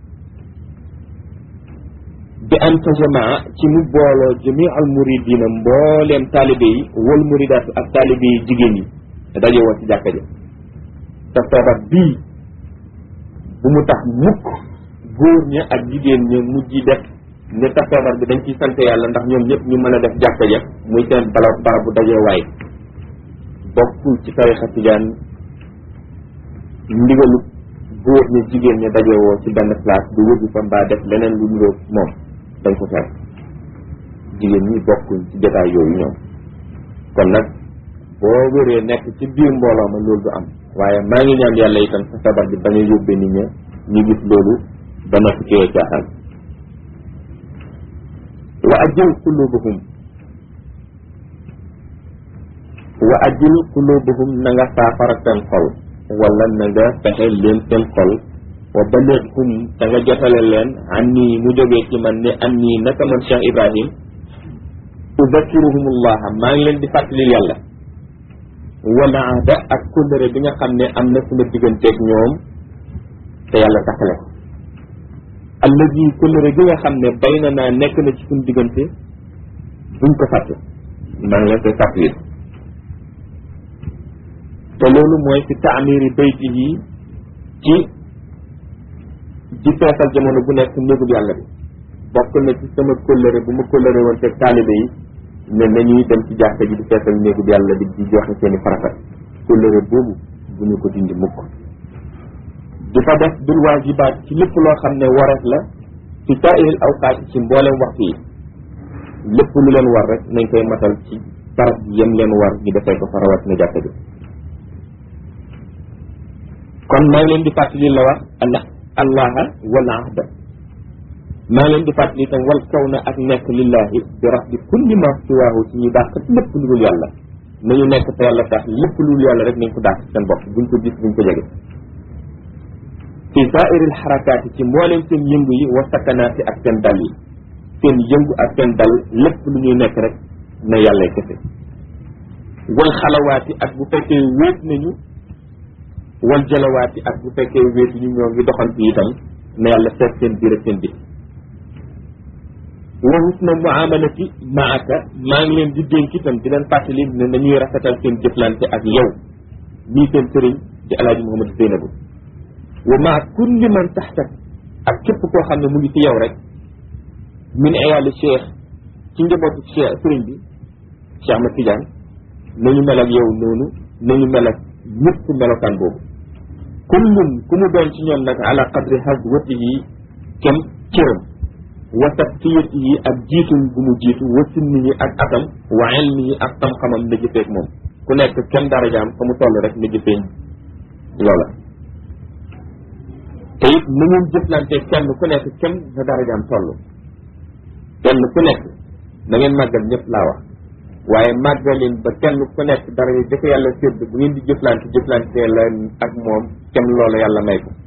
bi an tajamaa ci mu booloo jami al muridina mbooleem taalibe yi wal muridaat ak taalibe yi jigéen yi daje woon ci jàkka ja sa feebar bii bu mu tax mukk góor ña ak jigéen ña mujj def ne sa feebar bi dañ ciy sant yàlla ndax ñoom ñëpp ñu mën a def jàkka ja muy seen barab barabu dajewaay bokkul ci tarixa tijaan ndigalu góor ña jigéen ña dajewoo ci benn place du wëggu fa mbaa def leneen lu niroog moom dañ ko fekk jigéen ñi bokkuñ ci jotaay yooyu ñoom kon nag boo wéree nekk ci biir mbooloo ma loolu du am waaye maa ngi ñaan yàlla itam sa feebar bi bañ a yóbbee nit ña ñu gis loolu ba noppi ci yoo caaxaan wa ajil qulubuhum wa ajil qulubuhum na nga saafara seen xol wala na nga fexe leen seen xol wa balighum te nga jotale leen an nii mu jógee ci man ne an nii naka man Cheikh Ibrahim udakiruhumullah maa ngi leen di fàttali yàlla wala ahda ak kóllëre bi nga xam ne am na suma digganteeg ñoom te yàlla taxale ko allazi kóllëre gi nga xam ne bay na naa nekk na ci suñu diggante buñ ko fàtte maa ngi leen koy fàttali te loolu mooy fi taamiri bayti yi ci di feesal jamono bu nekk néegub yàlla bi bokk na ci sama kóllëre bu ma kóllëre woon te taalibe yi ne nañuy dem ci jàkka ji di feesal néegub yàlla bi di joxe seeni farata kóllëre boobu bu ñu ko dindi mukk di fa def bil waajibaat ci lépp loo xam ne wareef la ci saa'iril awqaat ci mboolem waxtu yi lépp lu leen war rek nañ koy matal ci barab yem leen war ñu defee ko fa rawat na jàkka ji kon maa ngi leen di fàttali la wax allah allaha wal ahda maa ngi leen di fàttali itam wal kaw na ak nekk lillahi bi rabbi kulli ma siwaahu ci ñu dàq lépp lu dul yàlla nañu nekk te yàlla tax lépp lu dul yàlla rek nañ ko dàq seen bopp buñ ko gis buñ ko jege fi saairil xarakaati ci mbooleem seen yëngu yi wa sakanaati ak seen dal yi seen yëngu ak seen dal lépp lu ñuy nekk rek na yàlla kese wal xalawaati ak bu fekkee wéet nañu wal jalawaati ak bu fekkee wéetu ñu ñoo ngi doxal bi itam na yàlla seet seen biir ak seen biti wa husna muamalati maaka maa ngi leen di dénk itam di leen fàttali ne nañuy rafetal seen jëflante ak yow nii seen sëriñ di alaaji Muhammad Zeynabu wa maa kulli man taxtak ak képp koo xam ne mu ngi ci yow rek min ayaali cheikh ci njabootu cheikh sëriñ bi Cheikh Ahmad Tidiane nañu mel ak yow noonu nañu mel ak ñëpp melokaan boobu kullum ku mu doon ci ñoom nag ala qadri hazwatihi kem cëram wa tabtiyatihi ak jiitum bu mu jiitu wa sinnihi ak atam wa ilmihi ak xam-xamam na jëfeeg moom ku nekk kem darajaam fa mu toll rek na jëfee loola te it na ngeen jëflante kenn ku nekk kem na darajaam toll kenn ku nekk na ngeen màggal ñëpp laa wax waaye màggalin ba kenn ku nekk daraja jëkk yàlla sédd bu ngeen di jëflante jëflante la ak moom kem loola yàlla may ko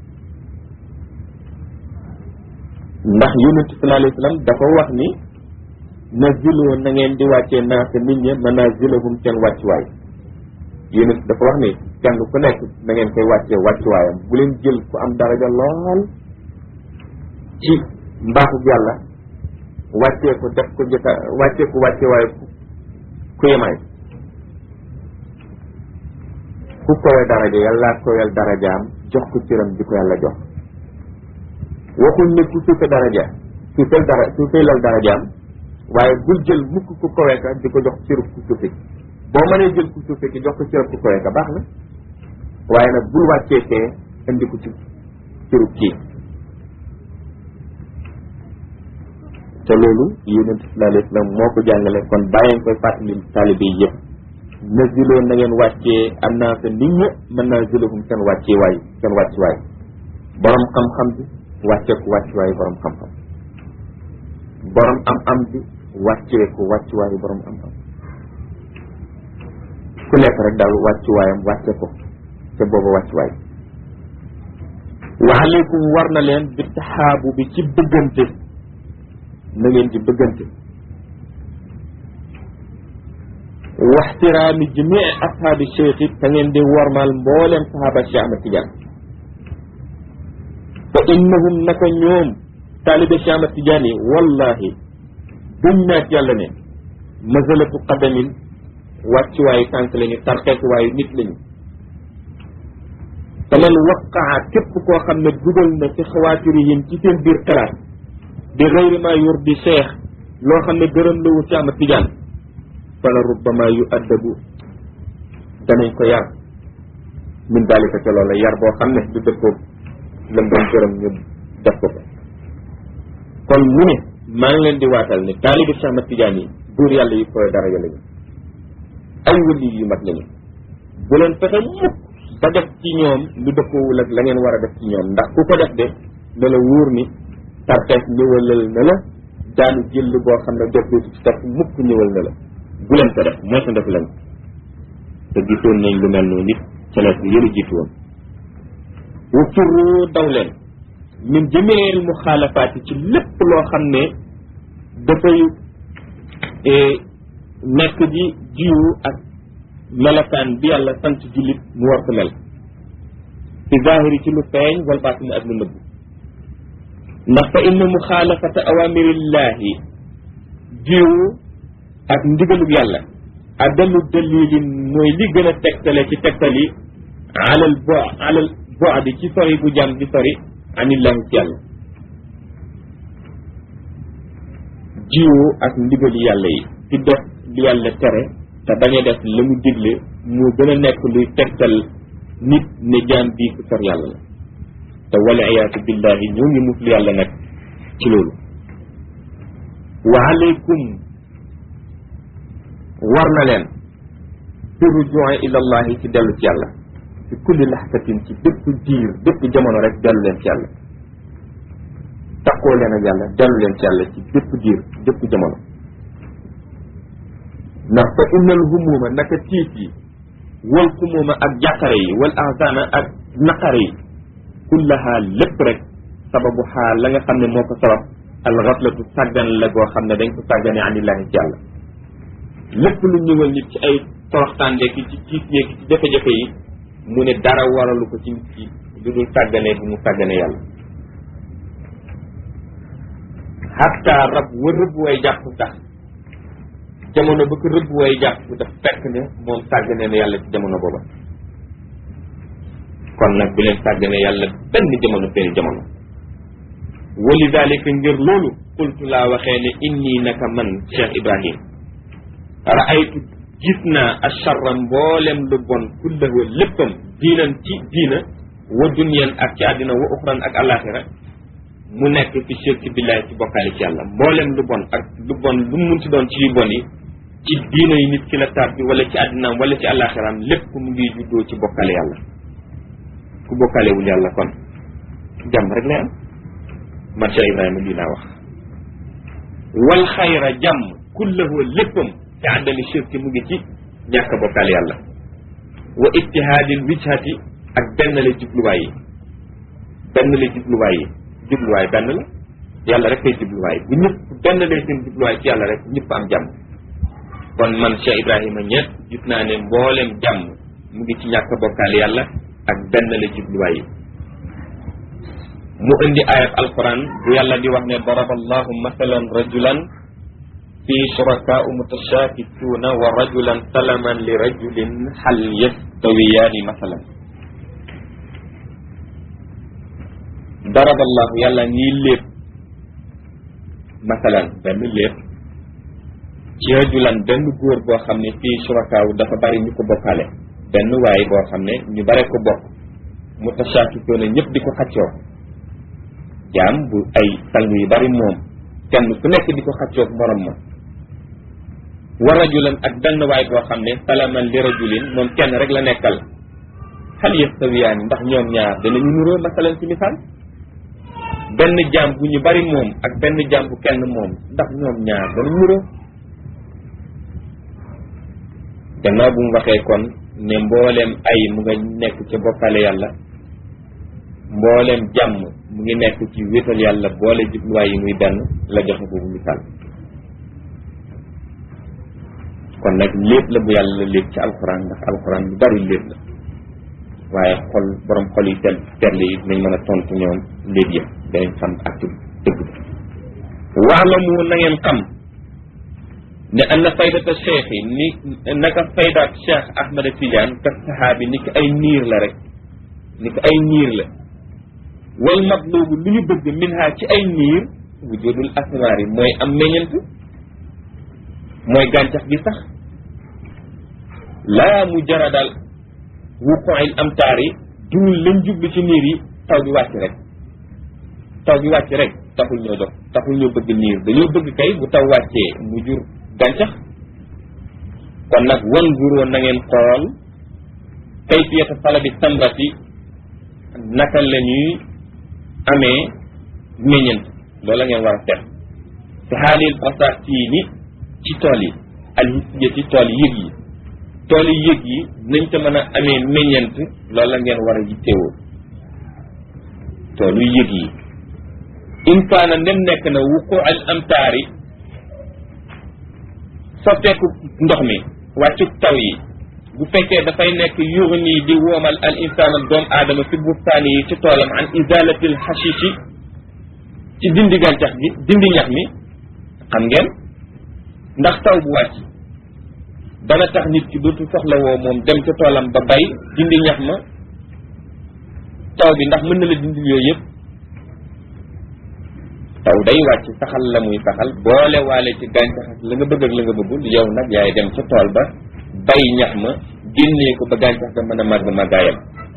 ndax yonent sallallahu alayhi wa sallam dafa wax ni nazilu na ngeen di wàccee naasa nit ña manazilahum seen wàccuwaay yonent dafa wax ni kenn ku nekk na ngeen koy wàccee wàccuwaayam bu leen jël ku am daraja lool ci mbaaxu yàlla wàccee ko def ko jëkka wàccee ko wàccee waaye ku yemaay ku kowe daraja yàlla kowel darajaam jox ko cëram di ko yàlla jox waxuñ ne ku suufe daraja suufeel dara suufeelal darajaam waaye bul jël mukk ku kowe ka di ko jox cërub ku suufe ki boo mënee jël ku suufe ki jox ko cërub ku kowe ka baax na waaye nag bul wàccee fee indi ko ci cërub kii te loolu yonent sallallahu alayhi wa sallam moo ko jàngale kon bàyyeen koy fàttali taalibe yi yëpp naziloon na ngeen wàccee annaasa nit ña mën naa zilahum seen wàccee waay seen wàcci waay borom xam-xam bi wàccee ko wàcci waayu borom xam-xam borom am-am bi wàccee ko wàcci waayu borom am-am ku nekk rek daal wàcci waayam wàcce ko te booba wàcci waay wa aleykum war na leen bi taxaabu bi ci bëggante na ngeen ci bëggante waxtiraami jamii ashaabi cheikh it te ngeen di wormaal mbooleem sahaaba Cheikh Ahmad Tidiane fa innahum naka ñoom taalibe Cheikh Ahmad Tidiane yi wallahi duñ naat yàlla ne mazalatu qadamin wàccuwaayu tànk lañu tarxeetuwaayu nit lañu te man waqaa képp koo xam ne dugal na ci xawaatirihim ci seen biir xalaat bi gayri ma yurdi cheikh loo xam ne gërëm la wu Cheikh Ahmad Tidiane fala rubbama yu addabu danañ ko yar min dalika ca loola yar boo xam ne du dëppoo lam doon gërëm ñu def ko ko kon mu ne maa ngi leen di waatal ne taalibi Cheikh Ahmad Tidiane yi buur yàlla yi koy daraja lañu ay wëli yu mat lañu bu leen fexe mukk ba def ci ñoom lu dëppoowul ak la ngeen war a def ci ñoom ndax ku ko def de na la wóor ni tarxees ñëwalal na la daanu jël boo xam ne dootu ci topp mukk ñëwal na la bu leen ko def mooy sa def leen te gisoon nañ lu mel noonu nit ca la yëlu jiitu woon wa firru daw leen min jamiil muxaalafaati ci lépp loo xam ne dafay nekk di jiwu ak melokaan bi yàlla sant jullit mu war ko mel fi zahiri ci lu feeñ wal baatini ak lu nëbb ndax fa inna muxaalafata awamirillahi jiwu ak ndigalub yàlla adalu dalilin mooy li gën a tegtale ci tegtal yi alal bo alal boadi ci sori bu jàmm di sori anillahi ci yàlla jiwoo ak ndigali yàlla yi ci def li yàlla tere te bañ a def la mu digle moo gën a nekk luy tegtal nit ne jaam bii ku sor yàlla la te wala iyaatu billahi ñoo ngi muslu yàlla nag ci loolu wa alaykum war na leen fi rujuu ila allahi ci dellu ci yàlla fi kulli laxtatin ci bépp diir bépp jamono rek dellu leen ci yàlla taqoo leen ak yàlla dellu leen ci yàlla ci bépp diir bépp jamono ndax fa innal humuma naka tiit yi wal xumuma ak jàqare yi wal ahzana ak naqare yi kullaha lépp rek sababu xaal la nga xam ne moo ko sabab al xaflatu sàggan la goo xam ne dañ ko sàggane anillahi ci yàlla lépp lu ñëwal nit ci ay toroxtaande ki ci tiit yeeg ci jafe-jafe yi mu ne dara waralu ko ci nit ki lu dul sàggane bu mu sàggane yàlla hatta rab wa rëbb way jàpp sax jamono ba ko rëbb way jàpp daf fekk ne moom sàggane na yàlla ci jamono booba kon nag bu leen sàggane yàlla benn jamono benn jamono wali dalika ngir loolu qultu laa waxee ne inni naka man Cheikh Ibrahim raaytu gis naa acharra mboolem lu bon kullahu léppam diinan ci diina wa dunyan ak ci àddina wa uxran ak alaxira mu nekk fi shirki billahi ci bokkaale ci yàlla mboolem lu bon ak lu bon lu mu munti doon ci yu bon yi ci diina yi nit ki la tàbbi wala ci àddinaam wala ci alaxiraam lépp mu ngi juddoo ci bokkaale yàlla ku bokkaalewul yàlla kon jàmm rek lay am man Cheikh Ibrahima lii laa wax wal xayra jàmm kullahu léppam ci àddami shirki mu ngi ci ñàkk bokkaale yàlla wa ittihaadil wijhati ak benn la jubluwaay yi benn la jubluwaay yi jubluwaay benn la yàlla rek kay jubluwaay bu ñëpp benn lay seen jubluwaay ci yàlla rek ñëpp am jàmm kon man Cheikh Ibrahima ñett gis naa ne mboolem jàmm mu ngi ci ñàkk bokkaale yàlla ak benn la jubluwaay yi mu indi ayat alquran bu yàlla di wax ne daraba allahu masalan rajulan fi shurakaau mutashakituuna wa rajulan salaman li rajulin hal yastawiyaani masalan daraba allahu yàlla nii lépp masalan benn lépp ci rajulan benn góor boo xam ne fii shurakaaw dafa bari ñu ko bokkaale benn waay boo xam ne ñu bare ko bokk mutashakituuna ñëpp di ko xaccoo jaam bu ay sang yu bari moom kenn ku nekk di ko xaccoog morom ma wa rajulan ak benn waay boo xam ne salaman li rajulin moom kenn rek la nekkal hal yastawiyaani ndax ñoom ñaar danañu nuroo masalan ci misaal benn jaam bu ñu bari moom ak benn jaam bu kenn moom ndax ñoom ñaar danañu nuroo gannaaw bu mu waxee kon ne mbooleem ay mu nga nekk ca bokkale yàlla mbooleem jàmm mu ngi nekk ci wéetal yàlla boole jubluwaay yi muy benn la joxe boobu misaal kon nag lépp la bu yàlla lépp ci alxuraan ndax alxuraan lu bari lépp la waaye xol borom xol yi tel terle yi dinañ mën a tontu ñoom léegi yëpp danañ xam ak dëgg waalamu na ngeen xam ne anna faydata cheikh yi ni naka faydaat cheikh ahmada tidiane ka sahaabi ni ki ay niir la rek ni ki ay niir la wal matlubu lu ñu bëgg min ha ci ay niir wujudul asmaar yi mooy am meññent mooy gàncax gi sax laa mu jaradal wuquil amtaar yi dul lañ jublu ci niir yi taw bi wàcc rek taw bi wàcc rek taxul ñoo dox taxul ñoo bëgg niir dañoo bëgg kay bu taw wàccee mu jur gàncax kon nag wan guroo na ngeen xool kayfiyata salabi samrati naka la ñuy amee meññent loolu la ngeen war a seet te xaalil basaatini ci tool yi alhisiya ci tool yëg yi tool yi yëg yi nañ ca mën a amee meññent loolu la ngeen war a yittewoo toolu yëg yi in kaana ndem nekk na wuqu al amtaari sotteeku ndox mi wàccuk taw yi bu fekkee dafay nekk yuxni di woomal al insaan doom aadama fi bustaani yi ci toolam an izalatil xashishi ci dindi gàncax gi dindi ñax mi xam ngeen ndax taw bu wàcc dana tax nit ki dootu soxla woo moom dem ca toolam ba bay dindi ñax ma taw bi ndax mën na la dindi yooyu yëpp taw day wàcc saxal la muy saxal boole waale ci gàncax ak la nga bëgg ak la nga bëggul yow nag yaay dem ca tool ba bay ñax ma génnee ko ba gàncax ga mën a màgg màggaayam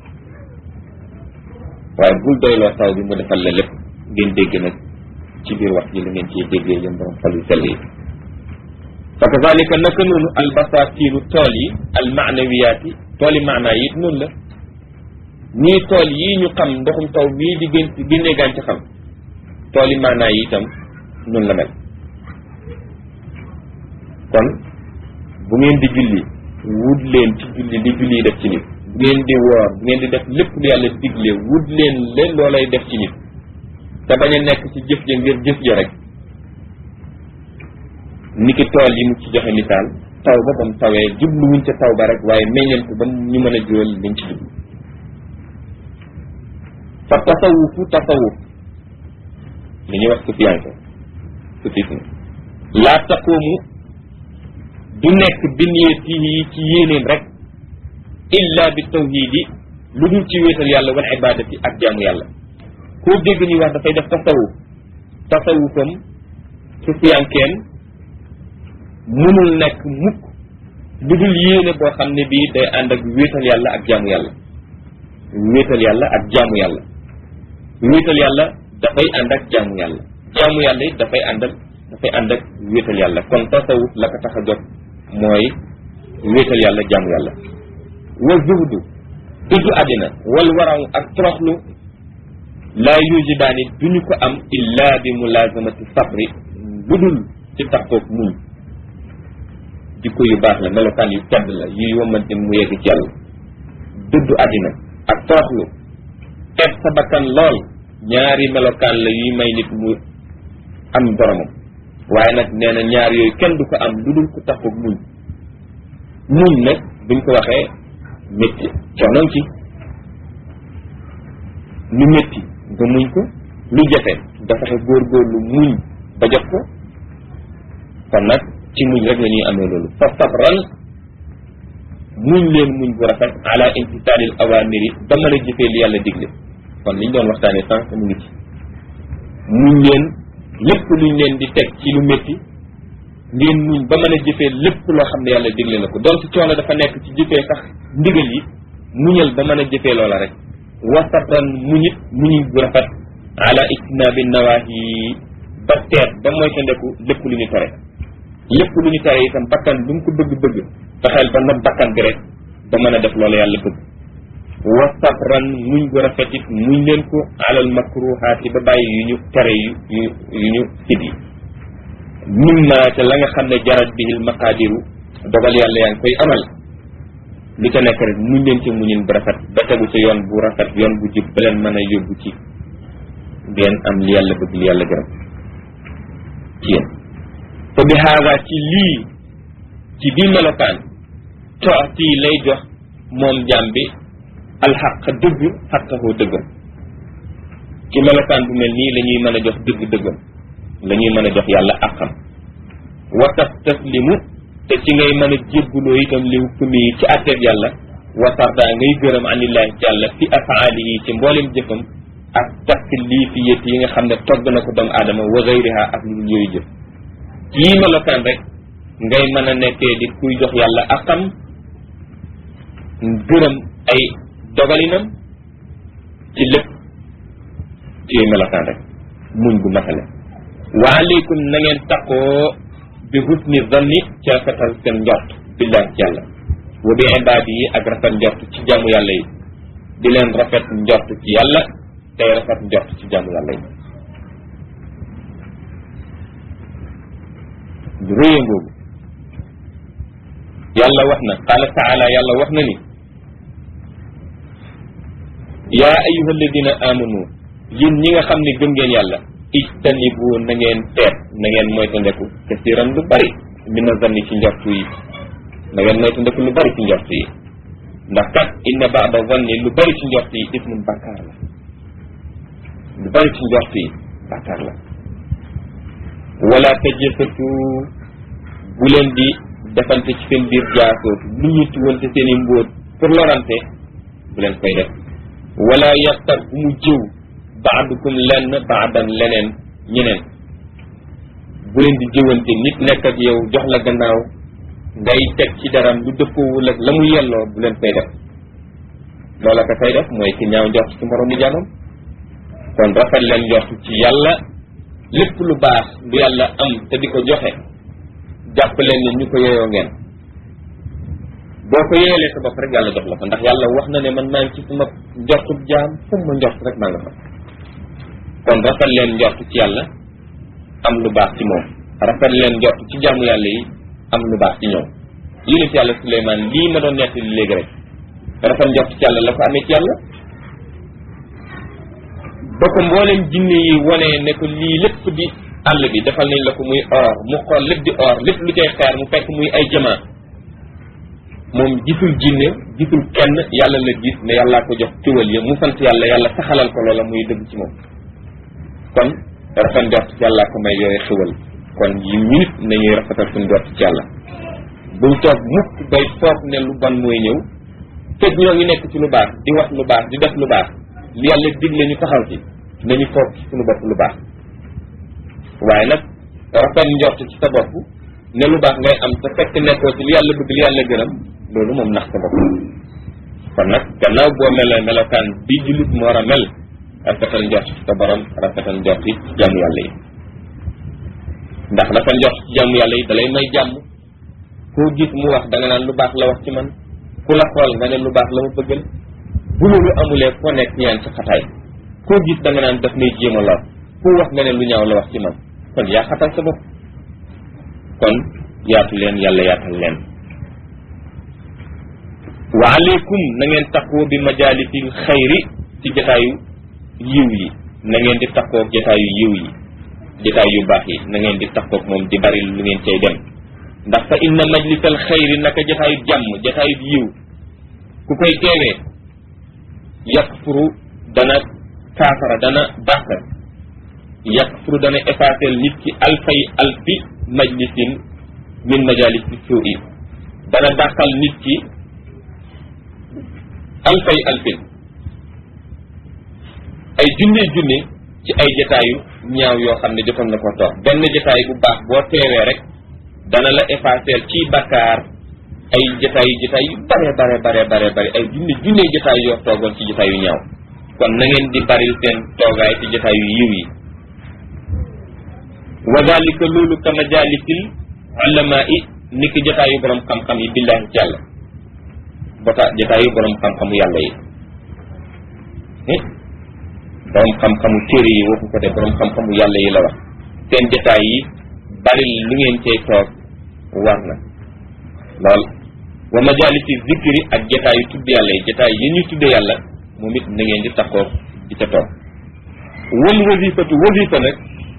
waaye bul doyloo taw bi mu defal la lépp ngeen dégg nag ci biir wax ji la ngeen ciy déggee yéen borom xol yu sell yi fa kazalika naka noonu albasatiru tool yi almaanawiyaat yi tool yi maanaa yi it noonu la nii tool yii ñu xam ndoxum taw mii di gën génnee gàncaxam tool yi maanaa yi itam noonu la mel kon bu ngeen di julli wut leen ci julli li julli yi def ci nit bu ngeen di woor bu ngeen di def lépp lu yàlla digle wut leen leen loolay def ci nit te bañ a nekk ci jëf ja ngir jëf ja rek niki tool yi mu ci joxe misaal taw ba ba mu tawee jubluwuñ ca taw ba rek waaye meññeen ko ba ñu mën a jural liñ ci jublu fa tasawufu tasawuf li ñuy wax sufiyanke sufisme laa taqoomu du nekk bi niyatihi ci yéenéem rek illa bi tawhidi lu dul ci wéetal yàlla wal ibadati ak jaamu yàlla koo dégg ñuy wax dafay def tasawuf tasawufam sufiyankeem mënul nekk mukk lu dul yéene boo xam ne bii day ànd ak wéetal yàlla ak jaamu yàlla wéetal yàlla ak jaamu yàlla wéetal yàlla dafay ànd ak jaamu yàlla jaamu yàlla it dafay ànd ak dafay ànd ak wéetal yàlla kon tasawuf la ko tax a jot mooy wéetal yàlla jaamu yàlla wa zuhdu dëddu àddina wal waraw ak toroxlu laa yujidaani duñu ko am illa bi mulazamati sabri lu dul ci taxoog muñ jikko yu baax la melokaan yu tedd la yuy wamante mu yegg ci yàlla dëddu àddina ak toroxlu teg sa bakkan lool ñaari melokaan la yuy may nit mu am boromam waaye nag nee na ñaar yooyu kenn du ko am lu dul ko taxoog muñ muñ nag buñ ko waxee métti coonoon ci lu métti nga muñ ko lu jafe nga fexe góorgóorlu muñ ba jot ko kon nag ci muñ rek la ñuy amee loolu fa sabran muñ leen muñ bu rafet ala imtisaalil awamiri ba mën a jëfee li yàlla digle kon liñ doon waxtaanee sànq mu ngi ci muñ leen lépp luñ leen di teg ci lu métti ngeen muñ ba mën a jëfee lépp loo xam ne yàlla digle na ko doon ci coono dafa nekk ci jëfee sax ndigal yi muñal ba mën a jëfee loola rek wasatan muñit muñu bu rafet ala ijtinaabi nawaahi ba teet ba mooy ta ndeku lépp lu ñu tere lépp lu ñu tere itam bakkan lu mu ko bëgg-bëgg fexeel ba not bakkan bi rek ba mën a def loola yàlla bëgg wa sabran muñ gu rafet it muñ leen ko alal makruhaati ba bàyyi yu ñu tere yu yu yu ñu sib yi mimma ca la nga xam ne jarat bihil maqaadiru dogal yàlla yaa ngi koy amal lu ca nekk rek muñ leen ci muñin bu rafet ba tegu ca yoon bu rafet yoon bu jub ba leen mën a yóbbu ci ngeen am li yàlla bëgg li yàlla gërëm ci yéen te bi haada ci lii ci bii melokaan tooti lay jox moom jaam bi alxaq dëgg xaqahu dëggam ci melokaan bu mel nii la ñuy mën a jox dëgg dëggam la ñuy mën a jox yàlla àqam wa tastaslimu te ci ngay mën a jébbuloo itam li hukmi yi ci àtteeb yàlla wa tarda ngay gërëm anillahi ci yàlla fi afaalihi ci mboolem jëfam ak taklifiyat yi nga xam ne togg na ko doomu aadama wa gayriha ak lu dul yooyu jëf yii melokaan rek ngay mën a nekkee di kuy jox yàlla àqam gërëm ay dogalinam ci lépp ci yooyu melokaan rek muñ gu matale wa aleykum na ngeen taqoo bi husni zanni ci rafetal seen njort billahi ci yàlla wa bi ibaadi yi ak rafet njort ci jaamu yàlla yi di leen rafet njort ci yàlla tey rafet njort ci jaamu yàlla yi lu rëya ngoogu yàlla wax na qaala taala yàlla wax na ni yaa ayuha alladina amanu yéen ñi nga xam ne gëm ngeen yàlla ijtanibu na ngeen teet na ngeen moytandeku kasiran lu bari mina zanni ci njortu yi na ngeen moytandeku lu bari ci njortu yi ndax kat inna baada zanni lu bari ci njortu yi ismun bàkkaar la lu bari ci njortu yi bàkkaar la wala tajassasu bu leen di defante ci seen biir jaasootu lu ñu tuwante seen i mbóot pour lorante bu leen koy def wala yaxtar bu mu jëw baadukum lenn baadan leneen ñeneen bu leen di jëwante nit nekk ak yow jox la gannaaw ngay teg ci daram lu dëppoowul ak la mu yelloo bu leen koy def loola ko koy def mooy ki ñaaw njort ci moromu jaamam kon rafet leen njort ci yàlla lépp lu baax lu yàlla am te di ko joxe jàpp leen ne ñu ko yeyoo ngeen boo ko yeelee sa bopp rek yàlla jox la ko ndax yàlla wax na ne man maa ngi ci sama njortub jaam fu ma njort rek maa nga fa kon rafet leen njort ci yàlla am lu baax ci moom rafet leen njort ci jaamu yàlla yi am lu baax ci ñoom yonent yàlla Suleymaan lii ma doon nettali léegi rek rafet njort ci yàlla la ko amee ci yàlla ba ko mboolem jinne yi wone ne ko lii lépp di àll bi defal nañ la ko muy or mu xool lépp di or lépp lu cay xeer mu fekk muy ay jamaa moom gisul jinne gisul kenn yàlla la gis ne yàllaa ko jox ciwal ya mu sant yàlla yàlla saxalal ko loola muy dëgg ci moom kon rafet njort ci yàllaa ko may yooyu xiwal kon yi minute nañuy rafetal suñ njort ci yàlla bul toog mukk bay foog ne lu bon mooy ñëw fekk ñoo ngi nekk ci lu baax di wax lu baax di def lu baax li yàlla digle ñu taxaw ci nañu foog ci suñu bopp lu baax waaye nag rafet njort ci sa bopp ne lu baax ngay am te fekk nekkoo ci li yàlla bëgg li yàlla gërëm loolu moom nax sa bopp kon nag gannaaw boo melee melokaan bi jullit mu war a mel rafetal njort ci sa borom rafetal njort ci jàmm yàlla yi ndax rafet njort ci jàmm yàlla yi dalay may jàmm koo gis mu wax da nga naan lu baax la wax ci man ku la xool nga ne lu baax la ma bëggal bu loolu amulee foo nekk ñaan ci xataay koo gis da nga naan daf may jéem a lor ku wax nga ne lu ñaaw la wax ci man kon yaa xatal sa bopp kon yaatu leen yàlla yaatal leen wa aleykum na ngeen takkoo bi majalisil xayri ci jataayu yiw yi na ngeen di takkoog jataayu yiw yi jataay yu baax yi na ngeen di takkoog moom di bari lu ngeen cay dem ndax fa inna majlisal xayri naka jataayu jàmm jataayu yiw ku koy teewee yakfuru dana kaafara dana dàq yakfuru dana effacer nit ki alfay alfi majlisin min majalisi suu'i dana dàqal nit ki alfay alfin ay junne junne ci ay jataayu ñaaw yoo xam ne jotoon na ko toog benn jataay bu baax boo teewee rek dana la effacer ci bakkaar ay jataay yu jataay yu bare bare bare bare bare ay junne junne jataay yoo toogoon ci jataay yu ñaaw kon na ngeen di baril seen toogaay ci jataay yu yiw yi wa dalika loolu ka majalisil ulama i ni ki jataayu borom xam-xam yi billahi ci yàlla bota jataayu borom xam-xamu yàlla yi borom xam-xamu téere yi waxu ko de borom xam-xamu yàlla yi la wax seen jataay yi baril lu ngeen cay toog war na lool wa majalisi zikri ak jataayu tudd yàlla yi jataay yi ñuy tudde yàlla moom it na ngeen di taxoo di ca toog wal wasifatu wasifa nag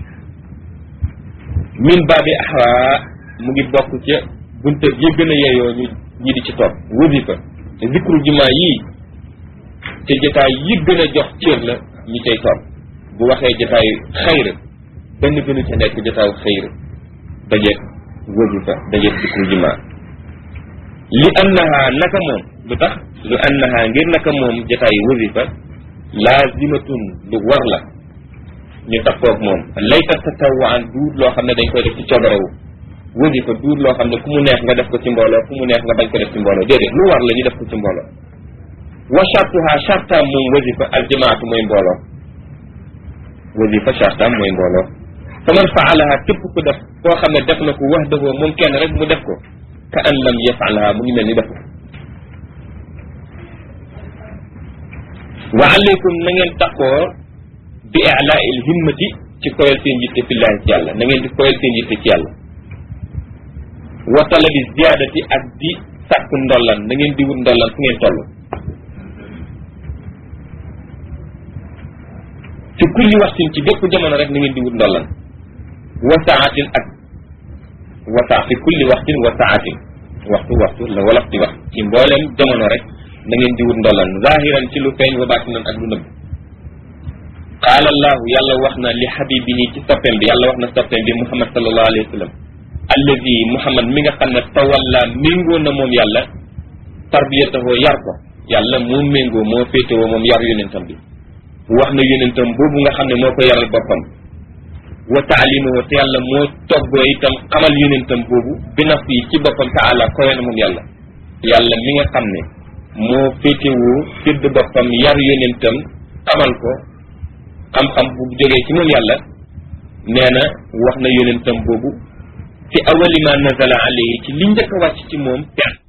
min baabi ahra mu ngi bokk ca bunte yi gën a yeyoo ñu ñi di ci toog wasifa te zikru jumaa yii te jataay yi gën a jox cër la ñi cay toog bu waxee jataayu xayr benn gënu ca nekk jataayu xayr dajeeg wasifa dajeeg zikru jumaa li annaha naka moom lu tax lu annaha ngir naka moom jataayu wasifa laazimatun lu war la ñu takkoog moom layta tatawaan duut loo xam ne dañ koy def ci coobarewu wasifa duut loo xam ne ku mu neex nga def ko ci mbooloo ku mu neex nga bañ ko def ci mbooloo déedéet lu war la ñu def ko ci mbooloo wa chartuha chartaam moom wasifa aljamaatu mooy mbooloo wasifa chartaam mooy mbooloo fa man faalaha képp ku def koo xam ne def na ko wax dëfoo moom kenn rek mu def ko ka an lam yafalaha mu ngi mel ni def ko wa alaykum na ngeen takkoo bi i'laa il himmati ci koyal seen yitte fillahi ci yàlla na ngeen di koyal seen yitte ci yàlla wa talabi ziyaadati ak di sàkku ndollan na ngeen di wut ndollan fu ngeen toll ci kulli waxtin ci bépp jamono rek na ngeen di wut ndollan wa saatin ak wa saa fi kulli waxtin wa saatin waxtu waxtu la wolof di wax ci mboolem jamono rek na ngeen di wut ndollan zahiran ci lu feeñ wa baatinan ak lu nëbb qaala allahu yàlla wax na li xabibihi ci soppeem bi yàlla wax na soppeem bi muhammad sallallahu alayhi wa sallam alladi muhammad mi nga xam ne tawalla méngoo na moom yàlla tarbiyatahoo yar ko yàlla moo méngoo moo féetewoo moom yar yonentam bi wax na yonentam boobu nga xam ne moo ko yaral boppam wa taalimahu te yàlla moo toggoo itam xamal yonentam boobu bi naf yi ci boppam taala kowe na moom yàlla yàlla mi nga xam ne moo féetewoo sédd boppam yar yonentam xamal ko xam-xam bu jógee ci moom yàlla nee na wax na yonentam boobu fi awali ma nazala alayhi ci li njëkk a wàcc ci moom